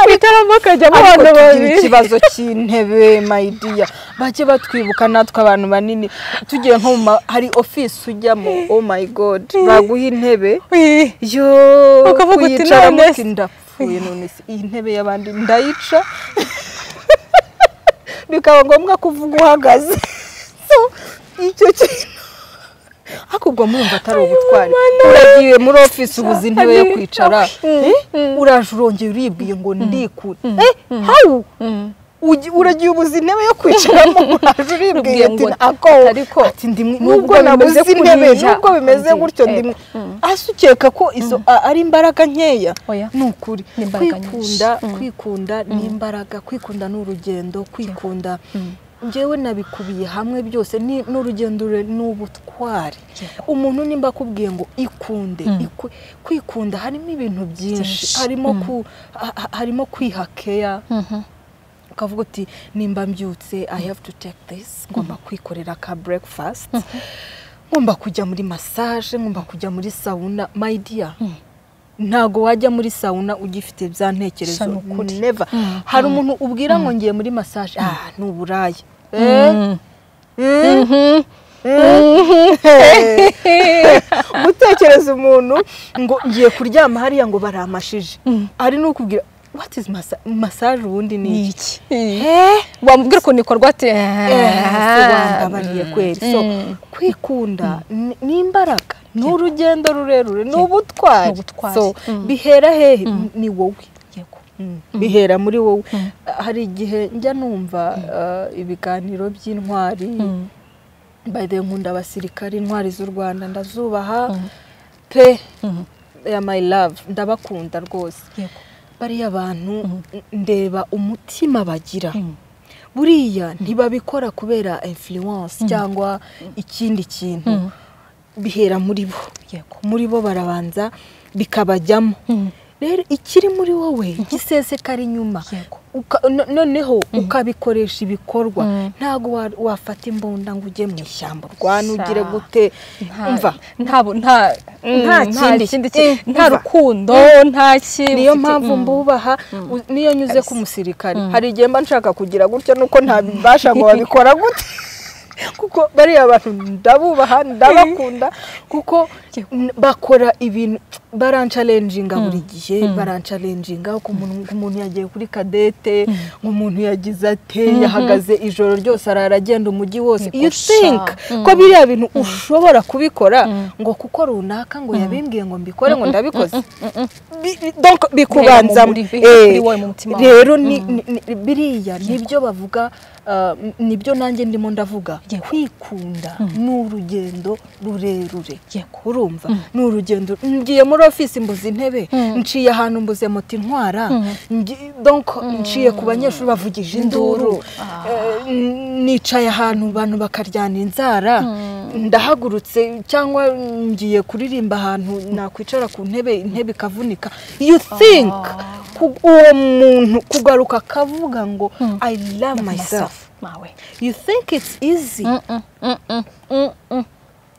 Speaker 3: witaramo akajyamo
Speaker 2: ariko
Speaker 3: abantu
Speaker 2: tugira
Speaker 3: babiri
Speaker 2: ikibazo cy'intebe mayidiya bajye batwibuka natwe abantu banini tugiye nko mu ma- hari ofisi ujyamo oh my god baguha intebe
Speaker 3: Ui.
Speaker 2: yo
Speaker 3: Ukavuga uti
Speaker 2: kuyicaramo
Speaker 3: none
Speaker 2: uti ndapfuye none se iyi ntebe y'abandi ndayica bikaba ngombwa kuvuga uhagaze So, icyo kintu ariko ubwo mwumva atari ubutwari uragiye muri ofisi ubuze intebe yo kwicara Eh? uraje urongera uribwiye ngo ndikure Eh, hawu Ugi- uragiye ubuze intebe yo kwicaramo uraje uribwiye
Speaker 3: Uribwiye
Speaker 2: ati
Speaker 3: ngo
Speaker 2: ako
Speaker 3: ariko
Speaker 2: ati ndi mwi-
Speaker 3: nubwo
Speaker 2: nubwo nabuze
Speaker 3: bimeze
Speaker 2: intebe
Speaker 3: kuriya,
Speaker 2: nubwo bimeze
Speaker 3: ndi-
Speaker 2: gutyo ndi
Speaker 3: eh,
Speaker 2: mwi- ase ukeka ko izo a- ari imbaraga nkeya
Speaker 1: oya
Speaker 2: ni ukuri
Speaker 1: Ni imbaraga
Speaker 2: kwikunda kwikunda ni imbaraga kwikunda ni urugendo kwikunda njyewe nabikubiye hamwe byose ni n'urugendo rure- ni ubutwari umuntu nimba akubwiye ngo ikunde iku- kwikunda harimo ibintu byinshi
Speaker 1: Byinshi.
Speaker 2: harimo ku ha- ha- harimo kwiha keya ukavuga uti nimba mbyutse i have to take this ngomba kwikorera ka breakfast ngomba kujya muri massage ngomba kujya muri sauna my dear ntago wajya muri sauna ugifite bya ntekerezo
Speaker 1: Sha ni ukuri.
Speaker 2: never hari umuntu ubwira ngo ngiye muri massage ah ni uburaya Eh? Eh? gutekereza umuntu ngo ngiye kuryama hariya ngo baramashije ari n'ukubwira what is massa- massage ubundi ni iki
Speaker 1: iki
Speaker 2: Eh?
Speaker 3: wamubwira ukuntu ikorwa ati
Speaker 2: wambabariye kweri so kwikunda ni- ni imbaraga ni urugendo rurerure ni
Speaker 1: Ni
Speaker 2: ubutwari
Speaker 1: ubutwari.
Speaker 2: so bihera hehe ni wowe
Speaker 1: yego
Speaker 2: Mm. bihera muri wowe hari igihe njya numva uh, ibiganiro by'intwari by the way, nkunda abasirikare intwari z'u rwanda ndazubaha pe ya my love ndabakunda rwose
Speaker 1: yego
Speaker 2: bariya bantu ndeba umutima bagira buriya ntibabikora kubera influence cyangwa ikindi kintu bihera muri bo
Speaker 1: yego
Speaker 2: muri bo barabanza bikabajyamo rero ikiri muri wowe gisesekara inyuma
Speaker 1: Yego.
Speaker 2: Uka- no- noneho ukabikoresha ibikorwa ntabwo wa- wafata imbunda ngo ujye mu ishyamba urwane ugire
Speaker 3: Sa-
Speaker 2: gute mva
Speaker 3: nta bu- nta nta
Speaker 2: kindi.
Speaker 3: kindi ki-
Speaker 2: Mm,
Speaker 3: nta
Speaker 2: mva.
Speaker 3: rukundo nta ki
Speaker 2: niyo
Speaker 3: ufite-
Speaker 2: mpamvu
Speaker 3: Mm.
Speaker 2: mbubaha u- niyo nyuze ku musirikare hari igihe mba nshaka kugira gutya nuko ntabibasha ngo babikora gute kuko bariya bantu ndabubaha ndabakunda kuko n- bakora ibintu barancalenjinga buri gihe barancalenjinga ku muntu ku muntu yagiye kuri kadete nk'umuntu yagize ate yahagaze ijoro ryose arara agenda umujyi wose you think ko biriya bintu ushobora kubikora ngo kuko runaka ngo yabimbwiye ngo mbikore ngo ndabikoze Bi- bi- donc bikubanzamo
Speaker 3: Bihera mu muri- bihera kuri
Speaker 2: Eh,
Speaker 3: wowe mu mutima wawe.
Speaker 2: rero ni- ni- ni- biriya nibyo bavuga ah, nibyo nanjye ndimo ndavuga
Speaker 1: Yego.
Speaker 2: kwikunda ni urugendo rurerure
Speaker 1: Yego.
Speaker 2: urumva ni urugendo ngiye muri ofisi mbuze intebe nciye ahantu mbuze moto intwara ngi- donc nciye ku banyeshuri bavugije induru Eh, nicaye ahantu abantu bakaryana inzara ndahagurutse cyangwa ngiye kuririmba ahantu nakwicara ku ntebe intebe ikavunika you think ku- uwo muntu kugaruka akavuga ngo i love myself
Speaker 1: mawe
Speaker 2: you think it's easy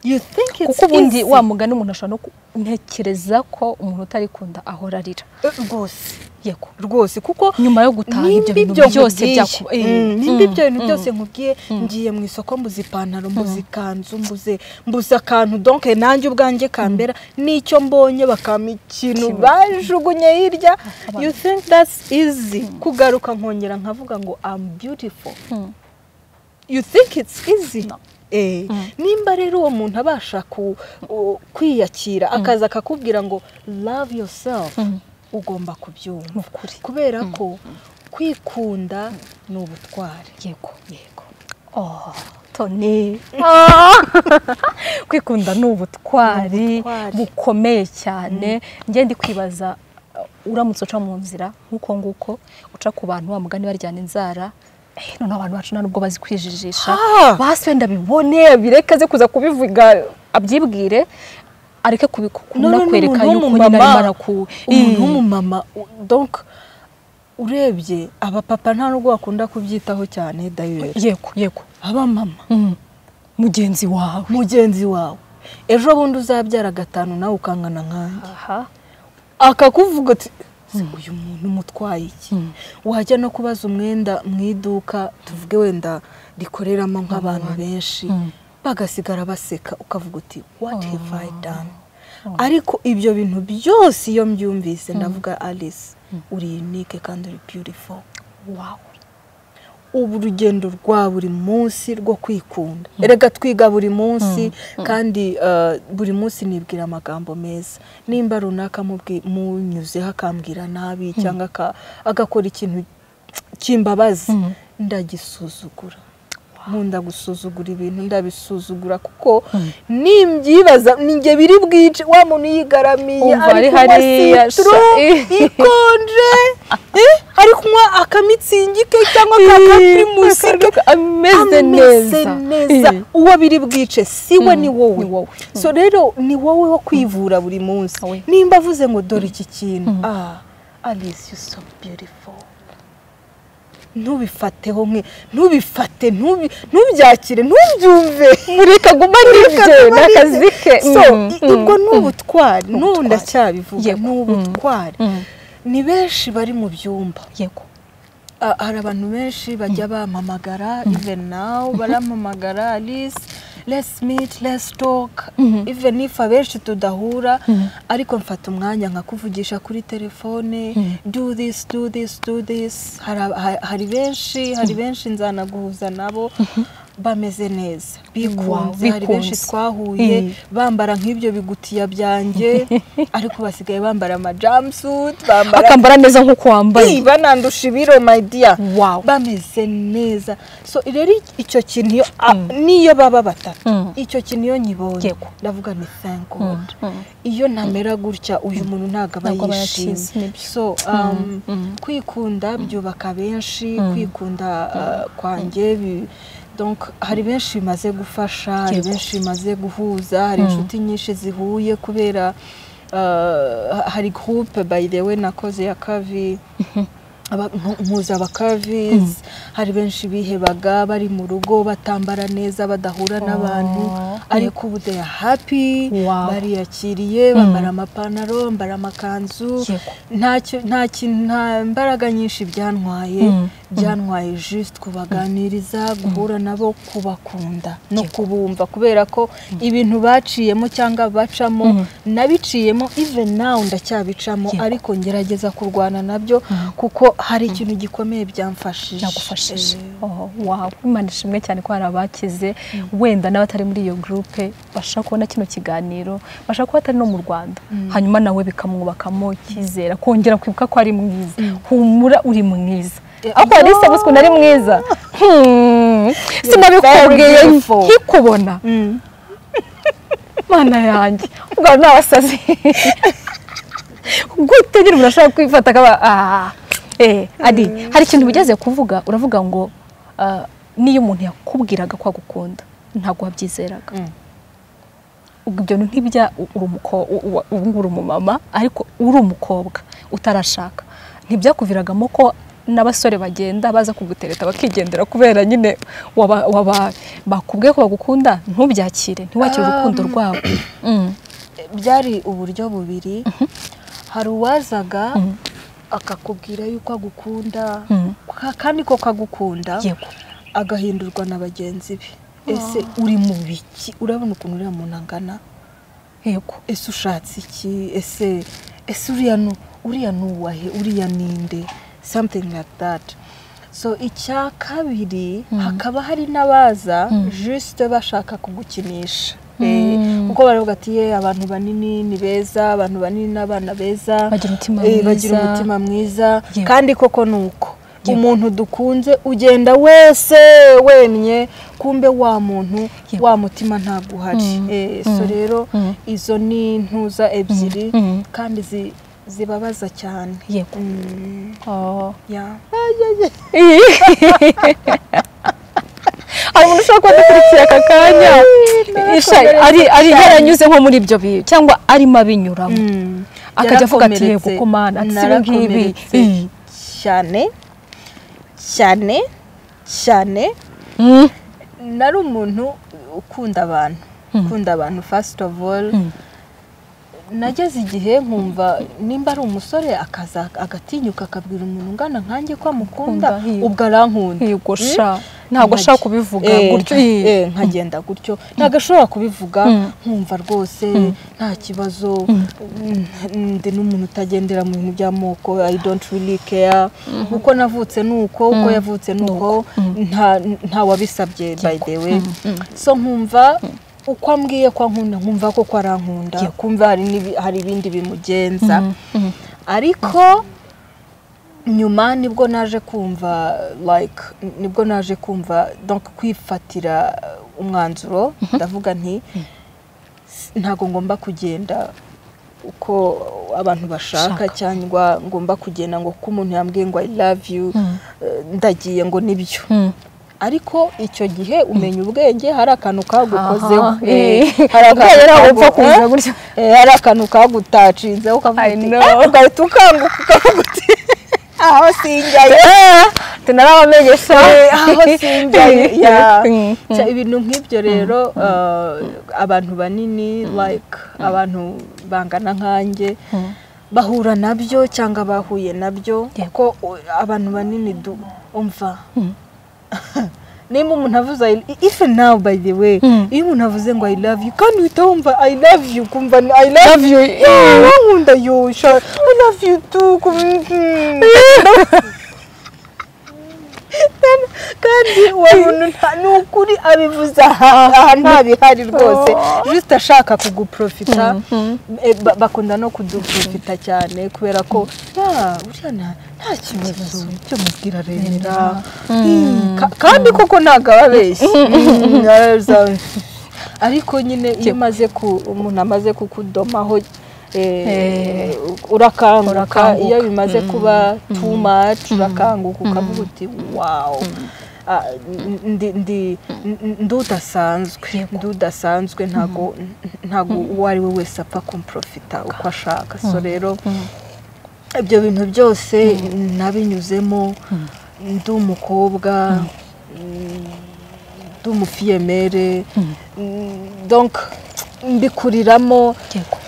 Speaker 2: you think it's
Speaker 1: kuko ubundi
Speaker 2: easy.
Speaker 1: wa mugani umuntu ashobora no kuntekereza ko umuntu utarikunda ahora arira
Speaker 2: Eh, rwose
Speaker 1: yego
Speaker 2: rwose kuko
Speaker 1: nyuma yo gutaha ibyo
Speaker 2: nimba
Speaker 1: bintu byose
Speaker 2: nkubwiye,
Speaker 1: byakuba
Speaker 2: mm, nimba ibyo bintu byose nkubwiye ngiye mu isoko mbuze ipantaro mbuze ikanzu mbuze mbuze akantu donke nanjye ubwanjye kambera n'icyo mbonye bakampa ikintu bajugunye hirya you think that's easy kugaruka nkongera nkavuga ngo I'm beautiful you think it's easy Eh, nimba rero uwo muntu abasha ku- u- kwiyakira akaza akakubwira ngo love yourself ugomba kubyumva kubera ko kwikunda ni ubutware
Speaker 1: yego yego oh tone kwikunda ni ubutwari
Speaker 2: ubutwari.
Speaker 1: bukomeye cyane njye ndi kwibaza uh, uramutse uca mu nzira nk'uko nguko uca ku bantu wa mugani baryana inzara eh, none abantu bacu nta nubwo bazi kwijijisha
Speaker 2: Ah!
Speaker 1: basi wenda abibone abireke aze kuza kubivuga abyibwire areke kubikunda kwereka
Speaker 2: umuntu
Speaker 1: yuko nyine arimo
Speaker 2: w'umumama-
Speaker 1: araku
Speaker 2: umuntu w'umumama u- donc urebye abapapa nta nubwo bakunda kubyitaho cyane dayeri
Speaker 1: yego yego
Speaker 2: abamama
Speaker 1: Mm. mugenzi wawe
Speaker 2: mugenzi wawe ejo bundi uzabyara gatanu nawe ukangana nkanjye
Speaker 1: aha
Speaker 2: akakuvuga ati "Se uyu muntu umutwaye iki wajya no kubaza umwenda mu iduka tuvuge wenda rikoreramo nk'abantu benshi bagasigara baseka ukavuga uti what have I done ariko ibyo bintu byose iyo mbyumvise ndavuga alice uri unique kandi uri beautiful
Speaker 1: wow
Speaker 2: ubu urugendo rwa buri munsi rwo kwikunda erega twiga buri munsi kandi eh, buri munsi nibwira amagambo meza nimba runaka mubwi- munyuzeho akambwira nabi cyangwa aka- agakora ikintu cy'imbabazi ndagisuzugura nkunda gusuzugura ibintu ndabisuzugura kuko nimbyibaza ninjye biri bwice wa muntu yigaramiye
Speaker 1: Umva ari
Speaker 2: kunywa
Speaker 1: hariya, sha-
Speaker 2: citron,
Speaker 1: eh.
Speaker 2: ikonje eh, ari kunywa akamitsingi ke cyangwa ka kaprimusi ke
Speaker 1: ameze neza Eh.
Speaker 2: uwo biri bwice si we ni
Speaker 1: ni wowe.
Speaker 2: wowe so rero ni wowe wo kwivura buri munsi
Speaker 1: Wowe.
Speaker 2: nimba avuze ngo dore iki kintu ah alice you so beautiful ntubifateho nke ntubifate ntubi- ntubyakire ntubyumve mureka guma
Speaker 1: n'ibye, ni akazi ke.
Speaker 2: so
Speaker 1: Mm,
Speaker 2: i- ubwo ni ubutwari n'ubu ndacyabivuga
Speaker 1: Yego.
Speaker 2: ni ubutwari ni benshi bari mu byumba
Speaker 1: yego
Speaker 2: Ah, hari abantu benshi bajya bampamagara even now barampamagara alice let's meet let's talk even if abenshi tudahura ariko mfata umwanya nkakuvugisha kuri telefone do this do this do this hari ab- ha- hari benshi hari benshi nzanaguhuza nabo bameze neza bikunze hari benshi
Speaker 1: bikunze.
Speaker 2: twahuye bambara nk'ibyo bigutiya byanjye ariko basigaye bambara amajumpsuit bambara
Speaker 1: akambara neza nk'uko wambaye
Speaker 2: Ii, banandusha ibiro my dear
Speaker 1: Wow.
Speaker 2: bameze neza so rero icyo kintu iyo a- niyo baba batatu
Speaker 1: Mm.
Speaker 2: icyo kintu iyo nyibonye
Speaker 1: Yego.
Speaker 2: ndavuga ni thank god iyo ntamera gutya uyu muntu ntabwo aba
Speaker 1: Ntabwo aba yakize,
Speaker 2: yishimye
Speaker 1: nibyo.
Speaker 2: so um, kwikunda byubaka benshi kwikunda uh, kwanjye bi- donc hari benshi bimaze gufasha hari
Speaker 1: Yego.
Speaker 2: benshi bimaze guhuza hari inshuti nyinshi zihuye kubera uh, hari groupe by the way nakoze ya kavi aba- mpu- mpuza abakavizi hari benshi bihebaga bari mu rugo batambara neza badahura n'abantu ariko ubu they are happy
Speaker 1: Wow.
Speaker 2: bariyakiriye bambara amapantaro bambara amakanzu
Speaker 1: Yego.
Speaker 2: nta cyo- nta kintu- nta mbaraga nyinshi byantwaye byantwaye juste kubaganiriza guhura nabo kubakunda no kubumva kubera ko ibintu baciyemo cyangwa bacamo nabiciyemo even nawe ndacyabicamo
Speaker 1: Yego.
Speaker 2: ariko ngerageza kurwana nabyo kuko hari ikintu gikomeye byamfashije
Speaker 1: nagufashije wawe imana ishimwe cyane ko hari abakize wenda n'abatari muri iyo gurupe bashaka kubona kino kiganiro bashaka kuba atari no mu rwanda hanyuma nawe bikamwubakamo icyizera kongera kwibuka ko ari mwiza humura uri mwiza
Speaker 2: Eh,
Speaker 1: ariko wari isabuswe nari mwiza Hmm, sinabikubwiye
Speaker 2: very beautiful.
Speaker 1: nkikubona
Speaker 2: Mm.
Speaker 1: mana yanjye ubwo ni abasazi gute nyine umuntu ashobora kwifata akaba ah, eh, ari hari ikintu ugeze kuvuga uravuga ngo ah, niyo umuntu yakubwiraga ko agukunda ntabwo wabyizeraga
Speaker 2: Mm.
Speaker 1: ubwo ibyo bintu ntibijya uri umuko- u- u- ubu ngubu uri umumama ariko uri umukobwa utarashaka ntibyakuviragamo ko n'abasore bagenda baza kugutereta bakigendera kubera nyine waba- waba- bakubwiye ko bagukunda ntubyakire ntiwakire urukundo rwabo Mm.
Speaker 2: byari uburyo bubiri hari uwazaga
Speaker 1: Mhm.
Speaker 2: akakubwira yuko agukunda
Speaker 1: Mhm.
Speaker 2: ka- kandi ko kagukunda
Speaker 1: yego
Speaker 2: agahindurwa na bagenzi be ese uri mu biki urabona ukuntu uriya muntu angana
Speaker 1: yego
Speaker 2: ese ushatse iki ese ese uriya nu uriya nuwahe uriya ninde something like that so icya kabiri hakaba hari n'abaza juste bashaka kugukinisha Eh,
Speaker 1: Mm.
Speaker 2: kuko baravuga ati ye abantu banini ni beza abantu banini n'abana beza
Speaker 1: Bagira umutima
Speaker 2: Eh, bagira
Speaker 1: mwiza."
Speaker 2: umutima mwiza
Speaker 1: Yego.
Speaker 2: kandi koko ni uko
Speaker 1: Yego.
Speaker 2: umuntu dukunze ugenda wese wemye kumbe wa muntu
Speaker 1: Yego.
Speaker 2: wa mutima ntabwo uhari
Speaker 1: Mm.
Speaker 2: Eh, so
Speaker 1: Mm.
Speaker 2: rero
Speaker 1: Mm.
Speaker 2: izo ni intuza ebyiri
Speaker 1: Mm. Mm.
Speaker 2: kandi zi- zibabaza cyane
Speaker 1: Yego.
Speaker 2: Mm,
Speaker 1: Oh.
Speaker 2: yeah.
Speaker 1: hari umuntu ushobora kuba adukurikira aka kanya Isha, ari ari yaranyuze nko muri ibyo bihe cyangwa arimo abinyuramo
Speaker 2: Mm.
Speaker 1: akajya avuga ati
Speaker 2: Yarakomeretse.
Speaker 1: yego ko mana ati sibi ngibi
Speaker 2: Narakomeretse cyane cyane cyane
Speaker 1: Mm.
Speaker 2: nari umuntu ukunda abantu ukunda abantu first of all
Speaker 1: Mm.
Speaker 2: nageze igihe nkumva nimba ari umusore akaza agatinyuka akabwira umuntu ungana nkanjye ko amukunda
Speaker 1: Akunda, yego.
Speaker 2: ubwo arankunda
Speaker 1: yego sha ntabwo ashaka kubivuga
Speaker 2: Eh,
Speaker 1: gutyo
Speaker 2: nka- eh, nkagenda gutyo ntabwo ashobora kubivuga
Speaker 1: Mm.
Speaker 2: nkumva rwose nta kibazo mm, ndi n'umuntu utagendera mu bintu by'amoko i don't really care uko navutse ni uko uko yavutse ni uko nta- nta wabisabye by the way so nkumva uko ambwiye ko ankunda nkumva koko arankunda
Speaker 1: Yego.
Speaker 2: kumva hari n'ibi- hari ibindi bimugenza
Speaker 1: Mm, mm.
Speaker 2: ariko nyuma nibwo naje kumva like nibwo naje kumva donc kwifatira umwanzuro ndavuga nti "S- ntabwo ngomba kugenda uko abantu
Speaker 1: Shaka.
Speaker 2: bashaka cyangwa ngomba kugenda ngo kuko umuntu yambwiye ngo i love you eh, ndagiye ngo nibyo
Speaker 1: Mm.
Speaker 2: ariko icyo gihe umenya ubwenge hari akantu kagukozeho
Speaker 1: Aha,
Speaker 2: eh,
Speaker 1: eh. Ubwenge ntabwo
Speaker 2: kagu-
Speaker 1: bupfa kuza
Speaker 2: eh,
Speaker 1: gutya.
Speaker 2: eh, hari akantu kagutacinze ukavuga
Speaker 1: I
Speaker 2: uti,
Speaker 1: know.
Speaker 2: "Ah, ugahita ukanguka ukavuga uti aho sinjyayo
Speaker 1: tunarabamenyesha
Speaker 2: Eh, aho sinjyayo Yeah.
Speaker 1: Mm, mm.
Speaker 2: Cya- ibintu nk'ibyo rero uh, abantu banini like abantu bangana nkanjye
Speaker 1: Mm.
Speaker 2: bahura nabyo cyangwa bahuye nabyo
Speaker 1: Yego.
Speaker 2: kuko uh, abantu banini du- umva nimba umuntu avuze I- if now by the way
Speaker 1: Mm.
Speaker 2: iyo umuntu avuze ngo i love you kandi uhita wumva i love you kumva ni i love
Speaker 1: Love you.
Speaker 2: you wankunda yo sha i love you too kum- mm. Kandi- kandi uwo muntu nta- ni ukuri abivuze aha aha nta bihari rwose juste ashaka kuguprofita Eh, ba- bakunda no kuduprofita cyane kubera ko "Ah, uriya nta nta kibazo icyo mubwira remera Mm, ka- kandi koko ntabwo aba abeshye Mm, araza- ariko nyine iyo umaze ku umuntu amaze kukudomaho eh,
Speaker 1: Eh.
Speaker 2: urakanguka
Speaker 1: Urakanguka.
Speaker 2: iyo bimaze kuba too much urakanguka ukavuga uti wawu Ah, n- ndi- ndi- n- ndi udasanzwe
Speaker 1: Yego.
Speaker 2: ndi udasanzwe ntago ntago uwo ari we wese apfa kumprofita uko ashaka so rero ibyo bintu byose nabinyuzemo ndi umukobwa ndi umufiyemere donc mbikuriramo
Speaker 1: Yego.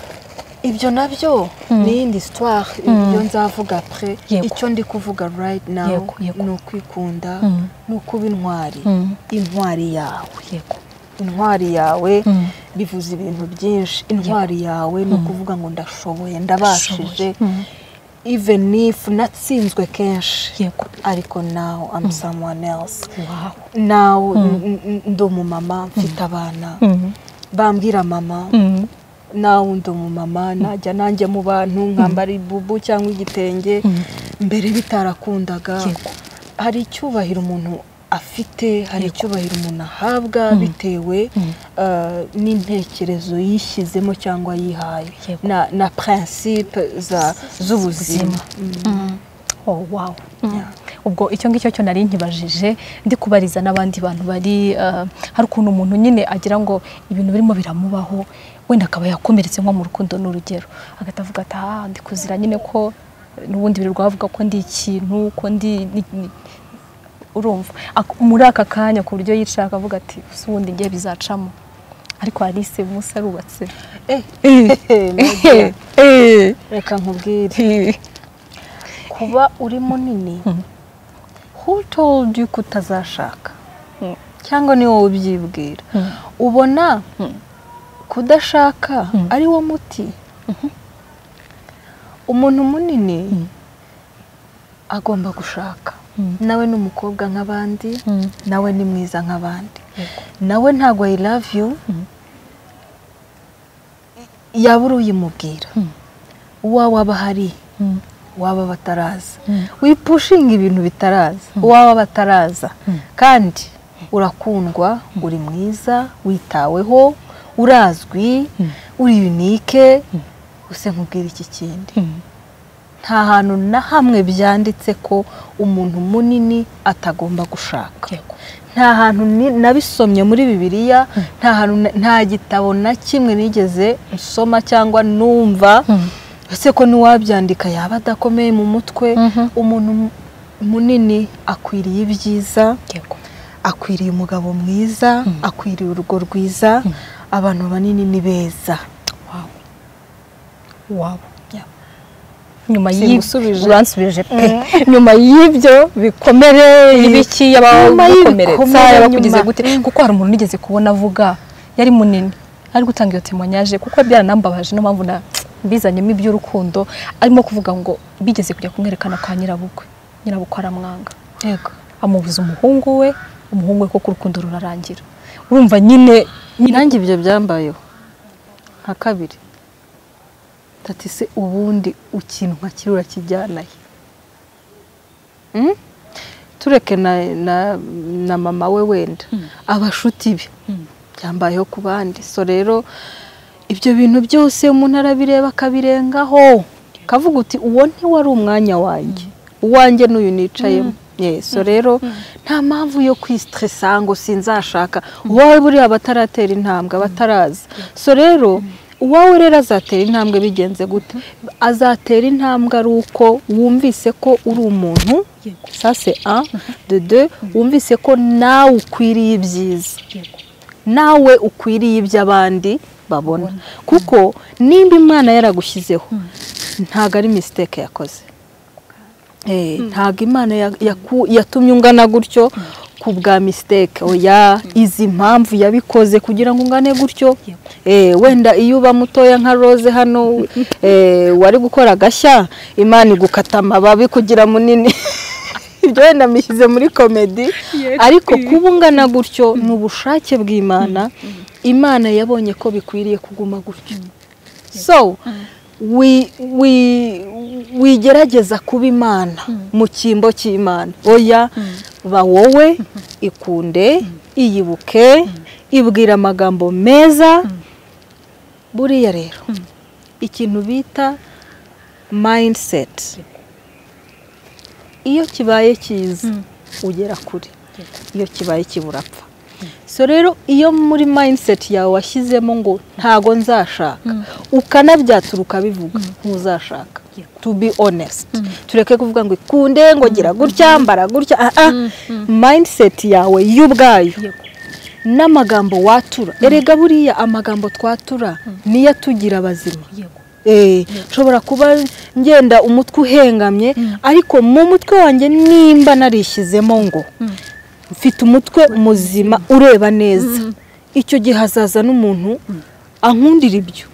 Speaker 2: ibyo nabyo ni iyindi sitwari ibyo nzavuga pre
Speaker 1: Yego.
Speaker 2: icyo ndi kuvuga right now
Speaker 1: Yego, yego.
Speaker 2: ni ukwikunda
Speaker 1: Mm.
Speaker 2: ni ukuba intwari
Speaker 1: Mm.
Speaker 2: intwari yawe
Speaker 1: yego
Speaker 2: intwari yawe
Speaker 1: Mm.
Speaker 2: bivuze ibintu byinshi intwari yawe ni ukuvuga ngo ndashoboye ndabashije even if natsinzwe kenshi
Speaker 1: yego
Speaker 2: ariko now I'm someone else
Speaker 1: wow
Speaker 2: now n- n- ndi umumama mfite abana
Speaker 1: mm.
Speaker 2: bambwira mama
Speaker 1: Mm.
Speaker 2: nawe ndi umumama najya nanjye mu bantu nkambara ibubu cyangwa igitenge mbere bitarakundaga
Speaker 1: Yego.
Speaker 2: hari icyubahiro umuntu afite hari icyubahiro umuntu ahabwa bitewe eh, n'intekerezo yishyizemo cyangwa yihaye
Speaker 1: Yego.
Speaker 2: na, na principe za- z'ubuzima
Speaker 1: oh wow ubwo icyo ngicyo cyo nari nkibajije ndi kubariza n'abandi bantu bari eh, hari ukuntu umuntu nyine agira ngo ibintu birimo biramubaho wenda akaba yakomeretse nko mu rukundo n'urugero agahita avuga ati aha ndi kuzira nyine ko n'ubundi birirwa bavuga ko ndi ikintu ko ndi ni- ni-" urumva Ak- muri aka kanya ku buryo yicara akavuga ati "Ubu ubundi ngiye bizacamo ariko Alice Musa arubatse
Speaker 2: Eh, Nadia, reka nkubwire kuba uri munini who told you ko utazashaka
Speaker 1: Mm.
Speaker 2: cyangwa ni wowe ubyibwira
Speaker 1: Mm.
Speaker 2: ubona kudashaka ari wo muti umuntu munini agomba gushaka
Speaker 1: Mm.
Speaker 2: nawe ni umukobwa nk'abandi
Speaker 1: Mm.
Speaker 2: nawe ni mwiza nk'abandi
Speaker 1: Yego.
Speaker 2: nawe ntabwo i love you yaba uri uyimubwira
Speaker 1: Mm.
Speaker 2: uwawe aba ahari
Speaker 1: Mm.
Speaker 2: waba bataraza
Speaker 1: Mm.
Speaker 2: wipushinga ibintu bitaraza waba bataraza kandi urakundwa uri mwiza witaweho urazwi uri unike use nkubwira iki kindi
Speaker 1: Mm.
Speaker 2: nta hantu na hamwe byanditse ko umuntu munini atagomba gushaka
Speaker 1: Yego.
Speaker 2: nta hantu ni- nabisomye muri bibiliya nta hantu na- nta gitabo na kimwe nigeze nsoma cyangwa numva ese ko n'uwabyandika yaba adakomeye mu mutwe umuntu mu- munini akwiriye ibyiza
Speaker 1: Yego.
Speaker 2: akwiriye umugabo mwiza akwiriye urugo rwiza abantu banini ni beza
Speaker 1: Wow.
Speaker 2: Yeah.
Speaker 1: nyuma
Speaker 2: Simusubije.
Speaker 1: uransubije pe nyuma y'ibyo bikomere ibiki
Speaker 2: Nyuma
Speaker 1: yabakomeretsa
Speaker 2: y'ibikomere,
Speaker 1: yabakugize
Speaker 2: nyuma-
Speaker 1: gute kuko hari umuntu nigeze kubona avuga yari munini ari gutanga iyo temonyaje kuko byaranambabaje niyo mpamvu na mbizanyemo iby'urukundo arimo kuvuga ngo bigeze kujya kumwerekana kwa nyirabukwe nyirabukwe aramwanga
Speaker 2: yego
Speaker 1: amubuza umuhungu we umuhungu we kuko urukundo rurarangira urumva nyine nyine
Speaker 2: nanjye ibyo byambayeho nka kabiri tati se ubundi ikintu nka kiri urakijyanaye Mm? tureke na, na, na mama we wenda abashuti be byambayeho ku bandi so rero ibyo bintu byose umuntu arabireba akabirengaho kavuga uti uwo ntiwari umwanya wanjye uwanjye n'uyu nicayemo yeso rero nta mpamvu yo kwisitiresa ngo sinzashaka uwawe buriya bataratera intambwe abatarazi so rero uwawe rero azatera intambwe bigenze gute azatera intambwe ari uko wumvise ko uri umuntu
Speaker 1: Yego.
Speaker 2: sase a de de wumvise ko nawe ukwiriye ibyiza nawe ukwiriye ibyo abandi babona kuko nimba imana yaragushyizeho ntabwo ari misiteke yakoze Eh, ntabwo imana ya- yaku- yatumye ungana gutyo ku bwa misiteke oya izi mpamvu yabikoze kugira ngo ungane gutyo
Speaker 1: Yego.
Speaker 2: Eh, wenda iyo uba mutoya nka rose hano eh, wari gukora agashya imana igukata amababi kugira munini ibyo wenda mbishyize muri komedi ariko kuba ungana gutyo ni ubushake bw'imana imana yabonye ko bikwiriye kuguma gutyo so wi- wi- wigerageza kuba imana mu cyimbo cy'imana oya ba wowe ikunde iyibuke ibwira amagambo meza buriya rero ikintu bita mindset iyo kibaye cyiza ugera kure iyo kibaye kiburapfa so rero iyo muri mindset yawe washyizemo ngo ntago nzashaka ukanabyatura ukabivuga ntuzashaka to be honest tureke kuvuga ngo ikunde ngo gira gutya mbara gutya ah, ah. mindset yawe y'ubwayo n'amagambo watura erega buriya amagambo twatura niyo atugira abazima
Speaker 1: yego
Speaker 2: nshobora kuba ngenda umutwe uhengamye ariko mu mutwe wanjye nimba narishyizemo ngo mfite umutwe muzima ureba neza icyo gihe hazaza n'umuntu ankundira ibyo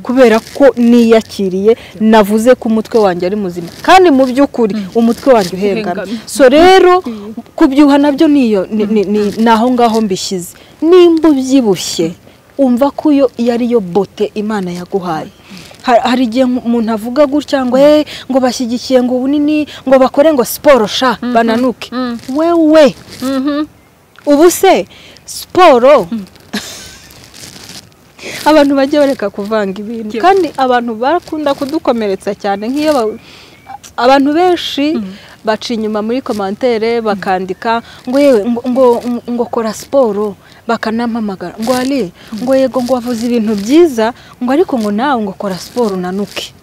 Speaker 2: kubera ko niyakiriye navuze ko umutwe wanjye ari muzima kandi mu by'ukuri umutwe wanjye uhengamye so rero kubyuha nabyo niyo ni- ni- ni- ni aho ngaho mbishyize nimba ubyibushye umva ko iyo iyo ari yo bote imana yaguhaye Ha- hari igihe umuntu avuga gutya ngo "Eh, ngo bashyigikiye ngo ubunini ngo bakore ngo siporo sha bananuke wewe ubu se siporo abantu bajya bareka kuvanga ibintu kandi abantu bakunda kudukomeretsa cyane nk'iyo ba- abantu benshi baca inyuma muri komantere bakandika ngo yewe ngo- ngo ngo kora siporo bakanampamagara ngo ari ngo yego ngo wavuze ibintu byiza ngo ariko ngo nawe ngo kora siporo unanuke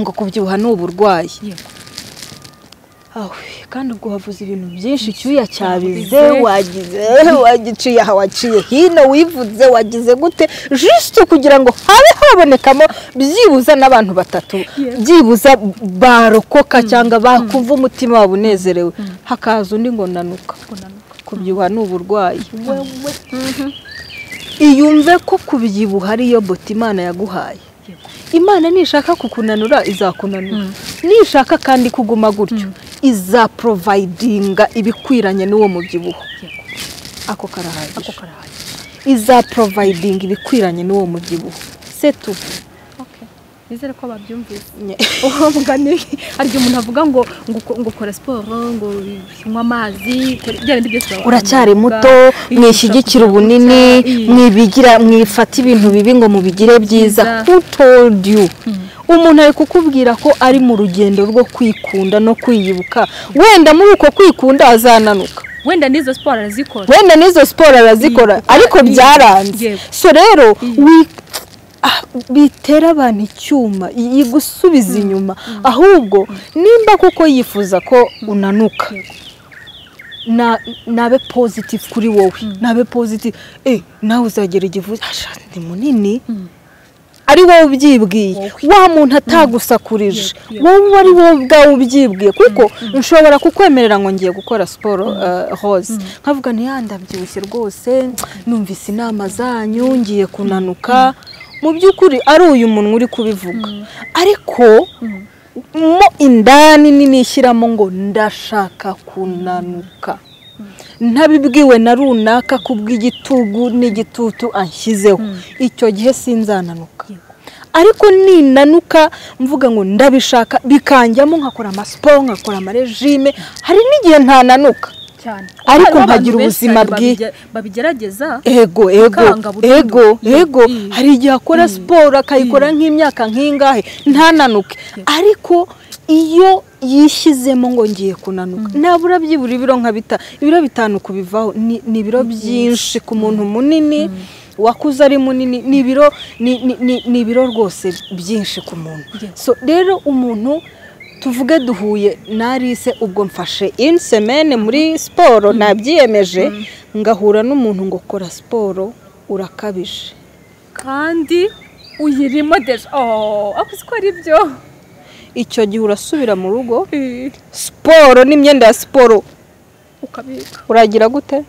Speaker 2: ngo kubyibuha ni uburwayi
Speaker 1: Yego.
Speaker 2: awe kandi ubwo wavuze ibintu byinshi icyuya cyabize wagize wagiciye aha waciye hino wivuze wagize gute jisite kugira ngo habe habonekamo byibuze n'abantu batatu byibuze barokoka cyangwa bakumva umutima wabo unezerewe hakaza undi ngo nanuka kubyibuha ni uburwayi wewe iyumve ko kubyibuha ariyo bote imana yaguhaye
Speaker 1: Yego.
Speaker 2: imana nishaka kukunanura izakunanura nishaka kandi kuguma gutyo izaporovayidinga ibikwiranye n'uwo mubyibuho
Speaker 1: Yego.
Speaker 2: ako karahagije
Speaker 1: ako karahagije
Speaker 2: izaporovayidinga ibikwiranye n'uwo mubyibuho setu
Speaker 1: nizere ko babyumvise uwo mugani hari igihe umuntu avuga ngo ngo uko- ngo ukora siporo ngo unywe amazi ukore- bya bindi byose baba-
Speaker 2: uracyari muto
Speaker 1: bigisha kugira
Speaker 2: mwishyigikire ubunini
Speaker 1: gutya, iyi-
Speaker 2: mwibigira mwifata ibintu bibi ngo mubigire byiza
Speaker 1: Byiza.
Speaker 2: who told you umuntu ari kukubwira ko ari mu rugendo rwo kwikunda no kwiyubuka wenda muri uko kwikunda azananuka
Speaker 1: wenda n'izo siporo arazikora
Speaker 2: wenda n'izo siporo arazikora
Speaker 1: Yego.
Speaker 2: ariko
Speaker 1: Yego.
Speaker 2: byaranze
Speaker 1: Yego.
Speaker 2: so rero
Speaker 1: Yego.
Speaker 2: wi- ah, bitera abantu icyuma i- igusubiza inyuma ahubwo nimba kuko yifuza ko unanuka na- nabe positive kuri wowe nabe positive eh nawe uzagera igihe asha ni munini ari wowe ubyibwiye wa muntu atagusakurije wowe ari wowe ubwawe ubyibwiye kuko nshobora kukwemerera ngo ngiye gukora siporo eh, rose nkavuga nti "Ah, ndabyibushye rwose numvise inama zanyu ngiye kunanuka mu by'ukuri ari uyu muntu uri kubivuga ariko mo indani ninishyiramo ngo ndashaka kunanuka ntabibwiwe na runaka kubw'igitugu n'igitutu anshyizeho icyo gihe sinzananuka ariko ninanuka mvuga ngo ndabishaka bikanjyamo nkakora amasiporo nkakora amarejime hari n'igihe ntananuka
Speaker 1: cyane
Speaker 2: ariko
Speaker 1: Hariho
Speaker 2: nkagira
Speaker 1: abantu benshi
Speaker 2: ubuzima
Speaker 1: cyane
Speaker 2: bwiza.
Speaker 1: babige- babigerageza
Speaker 2: ego
Speaker 1: Bikanga
Speaker 2: ego
Speaker 1: burundu.
Speaker 2: ego
Speaker 1: Ye-
Speaker 2: ego
Speaker 1: ye.
Speaker 2: hari igihe akora siporo akayikora nk'imyaka nk'ingahe ntananuke ariko iyo yishyizemo ngo ngiye kunanuka nabura byibura ibiro nka bita ibiro bitanu kubivaho ni ni ibiro byinshi ku muntu munini wakuze ari munini ni ibiro ni- ni- ni- ni ibiro rwose byinshi ku muntu
Speaker 1: Yego.
Speaker 2: so rero umuntu tuvuge duhuye narise ubwo mfashe insemene muri siporo nabyiyemeje ngahura n'umuntu ngo kora siporo urakabije
Speaker 1: kandi uyirimo deje oh ako siko ari byo
Speaker 2: icyo gihe urasubira mu rugo siporo n'imyenda ya siporo
Speaker 1: ukabika
Speaker 2: uragira gute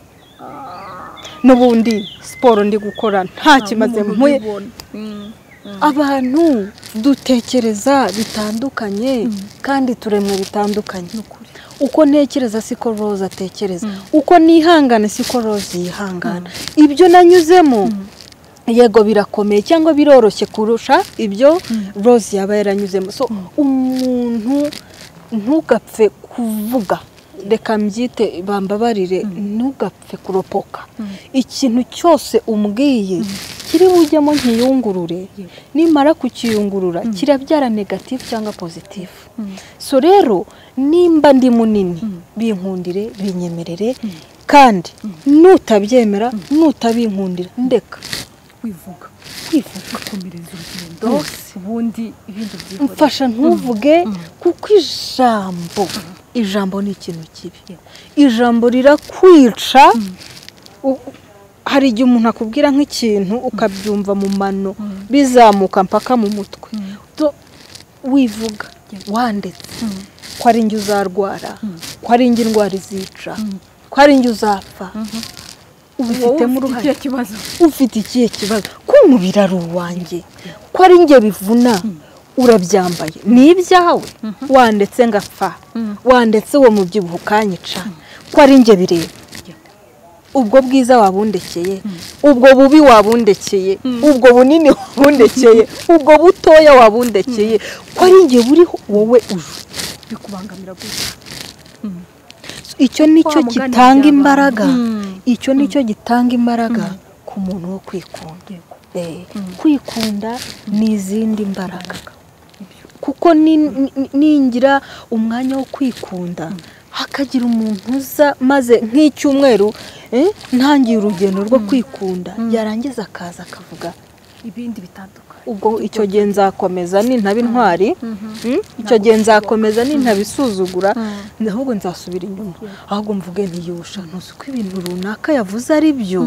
Speaker 2: n'ubundi siporo ndi gukora nta kimaze mpuye
Speaker 1: ubibona. Mm.
Speaker 2: abantu dutekereza bitandukanye kandi turemwe bitandukanye uko ntekereza siko roza atekereza uko nihangana siko roza yihangana ibyo nanyuzemo yego birakomeye cyangwa biroroshye kurusha ibyo roza yaba yaranyuzemo so umuntu ntugapfe kuvuga reka mbyite bambabarire ntugapfe kuropoka ikintu cyose umbwiye kiri bujyemo nkiyungurure nimara kukiyungurura kirabyara negatifu cyangwa pozitifu so rero nimba ndi munini binkundire binyemerere kandi nutabyemera nutabinkundira ndeka
Speaker 1: kwivuga
Speaker 2: kwivuga
Speaker 1: gukomereza urugendo ubundi ibindi byihorera
Speaker 2: mfasha ntuvuge kuko ijambo ijambo ni ikintu kibi ijambo rirakwica U- hari igihe umuntu akubwira nk'ikintu ukabyumva mu mano bizamuka mpaka mu mutwe wivuga wandetse ko ari njye uzarwara ko ari njye indwara izica ko ari njye uzapfa ubifitemo uruhare
Speaker 3: kibazo
Speaker 2: ufite ikihe kibazo ko umubiri ari uwanjye ko ari njye bivuna urabyambaye ni ibyawe wandetse ngapfa wandetse uwo mubyibuho ukanyica ko ari njye bireba ubwo bwiza wabundekeye ubwo bubi wabundekeye ubwo bunini wabundekeye ubwo butoya wabundekeye ko ari njye buriho wowe uje
Speaker 1: bikubangamira gusa
Speaker 2: icyo nicyo
Speaker 1: Wa mugani
Speaker 2: gitanga
Speaker 1: byabanje.
Speaker 2: imbaraga icyo nicyo gitanga imbaraga ku muntu wo kwikunda Eh, kwikunda ni izindi mbaraga kuko ni- ni- ningira umwanya wo kwikunda hakagira umuntu uza maze nk'icyumweru eh, ntangiye urugendo rwo kwikunda yarangiza akaza akavuga
Speaker 1: ibindi bitandukanye
Speaker 2: ubwo icyo gihe nzakomeza nintaba intwari Mm? icyo gihe nzakomeza nintaba isuzugura ahubwo nzasubira inyuma ahubwo mvuge ntiyusha ntuzi ko ibintu runaka yavuze ari byo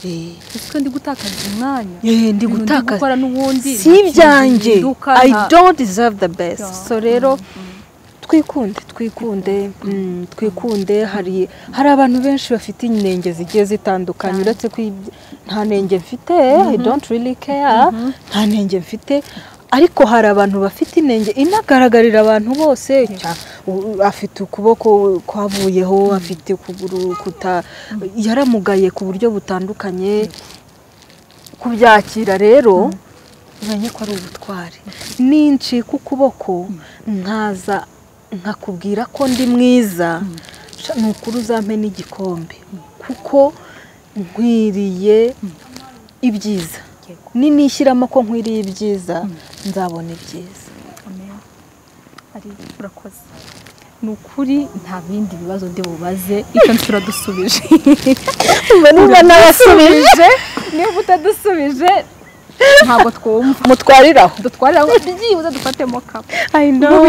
Speaker 2: Eh,
Speaker 1: ese ndi gutakaza umwanya
Speaker 2: eh, ndi
Speaker 1: Ibintu ndi
Speaker 2: gutakaza
Speaker 1: gukora n'ubundi
Speaker 2: si ibyanjye
Speaker 1: bihinduka,
Speaker 2: i
Speaker 1: nta-
Speaker 2: don't deserve the best
Speaker 1: Yeah.
Speaker 2: so rero twikunde twikunde mm, twikunde hari hari abantu benshi bafite inenge zigiye zitandukanye uretse ko ibye- nta nenge mfite i don't really care nta nenge mfite ariko hari abantu bafite inenge inagaragarira abantu bose Cya- u- afite ukuboko kwavuyeho afite ukuguru kuta yaramugaye ku buryo butandukanye kubyakira rero umenye ko ari ubutwari nincika ukuboko nkaza nkakubwira ko ndi mwiza sha, ni ukuri uzampe n'igikombe kuko nkwiriye ibyiza
Speaker 1: Yego.
Speaker 2: ninishyiramo ko nkwiriye ibyiza nzabona ibyiza
Speaker 1: Amen. ari urakoze ni ukuri nta bindi bibazo ndi bubaze icyo turadusubije
Speaker 2: niba nabasubije
Speaker 1: niba utadusubije ntabwo twumva
Speaker 2: mutwarire aho
Speaker 1: dutwarira aho byibuze dufatemo kamwe
Speaker 2: i know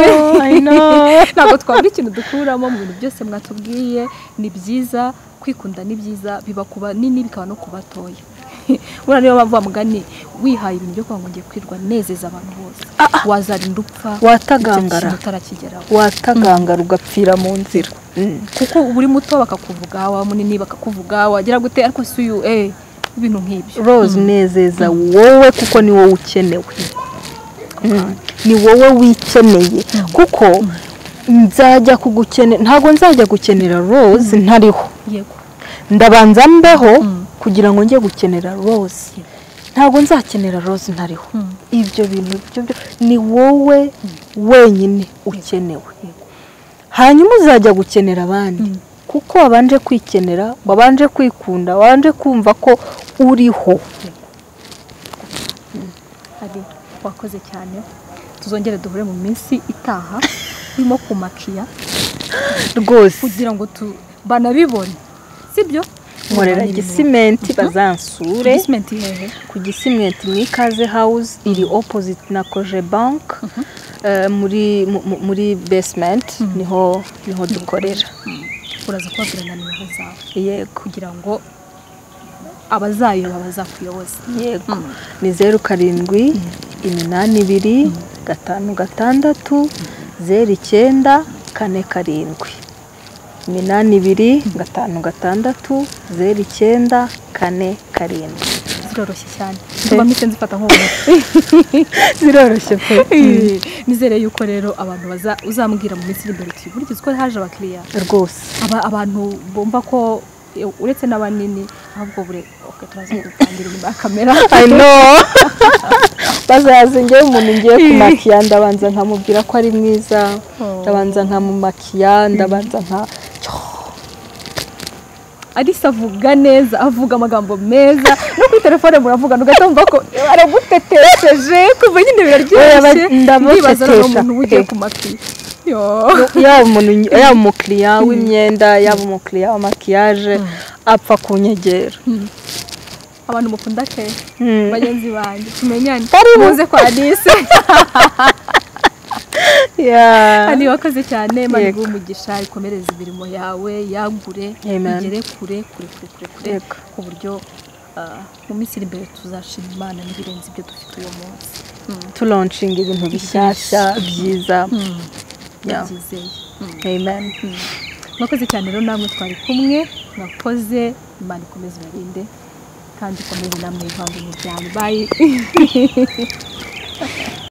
Speaker 2: i know
Speaker 1: ntabwo twabura ikintu dukuramo mu bintu byose mwatubwiye ni byiza kwikunda ni byiza biba ku banini bikaba no ku batoya buriya niyo bavuga mugani wihaye ibintu byo kugira ngo ngiye kwirwa nezeza abantu bose wazarinda upfa
Speaker 2: Watagangara.
Speaker 1: icyo kintu utarakigeraho
Speaker 2: watagangara ugapfira mu nzira
Speaker 1: kuko uba uri muto bakakuvuga waba munini bakakuvuga wagera gute ariko si uyu eh ibintu nk'ibyo
Speaker 2: rose nezeza wowe kuko ni wowe ukenewe ni wowe wikeneye kuko nzajya kugukenera ntabwo nzajya gukenera rose ntariho
Speaker 1: yego
Speaker 2: ndabanza mbeho kugira ngo njye gukenera rose ntabwo nzakenera rose ntariho
Speaker 1: Mm.
Speaker 2: ibyo bintu ibyo byo- ni wowe wenyine ukenewe hanyuma uzajya gukenera abandi kuko wabanje kwikenera wabanje kwikunda wabanje kumva ko uriho
Speaker 1: hari wakoze cyane tuzongere duhure mu minsi itaha urimo kumakiya
Speaker 2: rwose
Speaker 1: kugira ngo tu banabibone sibyo
Speaker 2: nkorera gisimenti bazansure
Speaker 1: gisimenti hehe
Speaker 2: ku gisimenti mu ikaze hawuze iri opposite na koje banki muri mu- mu- muri basementi niho niho dukorera
Speaker 1: uraza kubabwira na nimero zawe
Speaker 2: yego
Speaker 1: kugira ngo abazayoba bazakuyoboza
Speaker 2: yego ni zeru karindwi iminani ibiri gatanu gatandatu zeru icyenda kane karindwi iminani ibiri gatanu gatandatu zeru icyenda kane karindwi
Speaker 1: ziroroshye cyane tuba mise nzifata nk'ubumuntu
Speaker 2: ziroroshye pe
Speaker 1: nizere yuko rero abantu baza uzambwira mu minsi iri imbere uti burya uzi ko haje abakiriya
Speaker 2: rwose
Speaker 1: aba abantu bumva ko e, uretse n'abanini ahubwo bure okay, turaza kugutangira inyuma ya kamera
Speaker 2: I know bazaza njyewe umuntu ngiye kumakiya ndabanza nkamubwira ko ari mwiza
Speaker 1: Oh.
Speaker 2: ndabanza nkamumakiya ndabanza nka
Speaker 1: arisa avuga neza avuga amagambo meza no kuri telefone muravugana ugahita wumva ko aragutetesheje kuva nyine biraryoshye
Speaker 2: Oya, ndamutetesha
Speaker 1: ndibaza ni umuntu uba ugiye
Speaker 2: pe.
Speaker 1: ku matwi yo
Speaker 2: yaba umuntu yaba umukiriya w'imyenda yaba umukiriya wa makiyaje apfa ku nyegera
Speaker 1: abantu mukunda kenshi
Speaker 2: Mm.
Speaker 1: bagenzi banjye tumenyane
Speaker 2: Karibu.
Speaker 1: muze kwa Alice
Speaker 2: Yeah.
Speaker 1: Kandi wakoze cyane
Speaker 2: Yego.
Speaker 1: mani umugisha ikomereza imirimo yawe yagure
Speaker 2: Amen.
Speaker 1: igere kure kure kure kure kure
Speaker 2: Yego.
Speaker 1: ku buryo ah, mu minsi iri imbere tuzashima imana n'ibirenze ibyo dufite uyu munsi
Speaker 2: turanshinga ibintu bishyashya byiza Yeah.
Speaker 1: ndabyizeye
Speaker 2: amen
Speaker 1: mwakoze cyane rero namwe twari kumwe mwakoze imana ikomeze ibarinde kandi ikomeze namwe ivanga imiryango bayi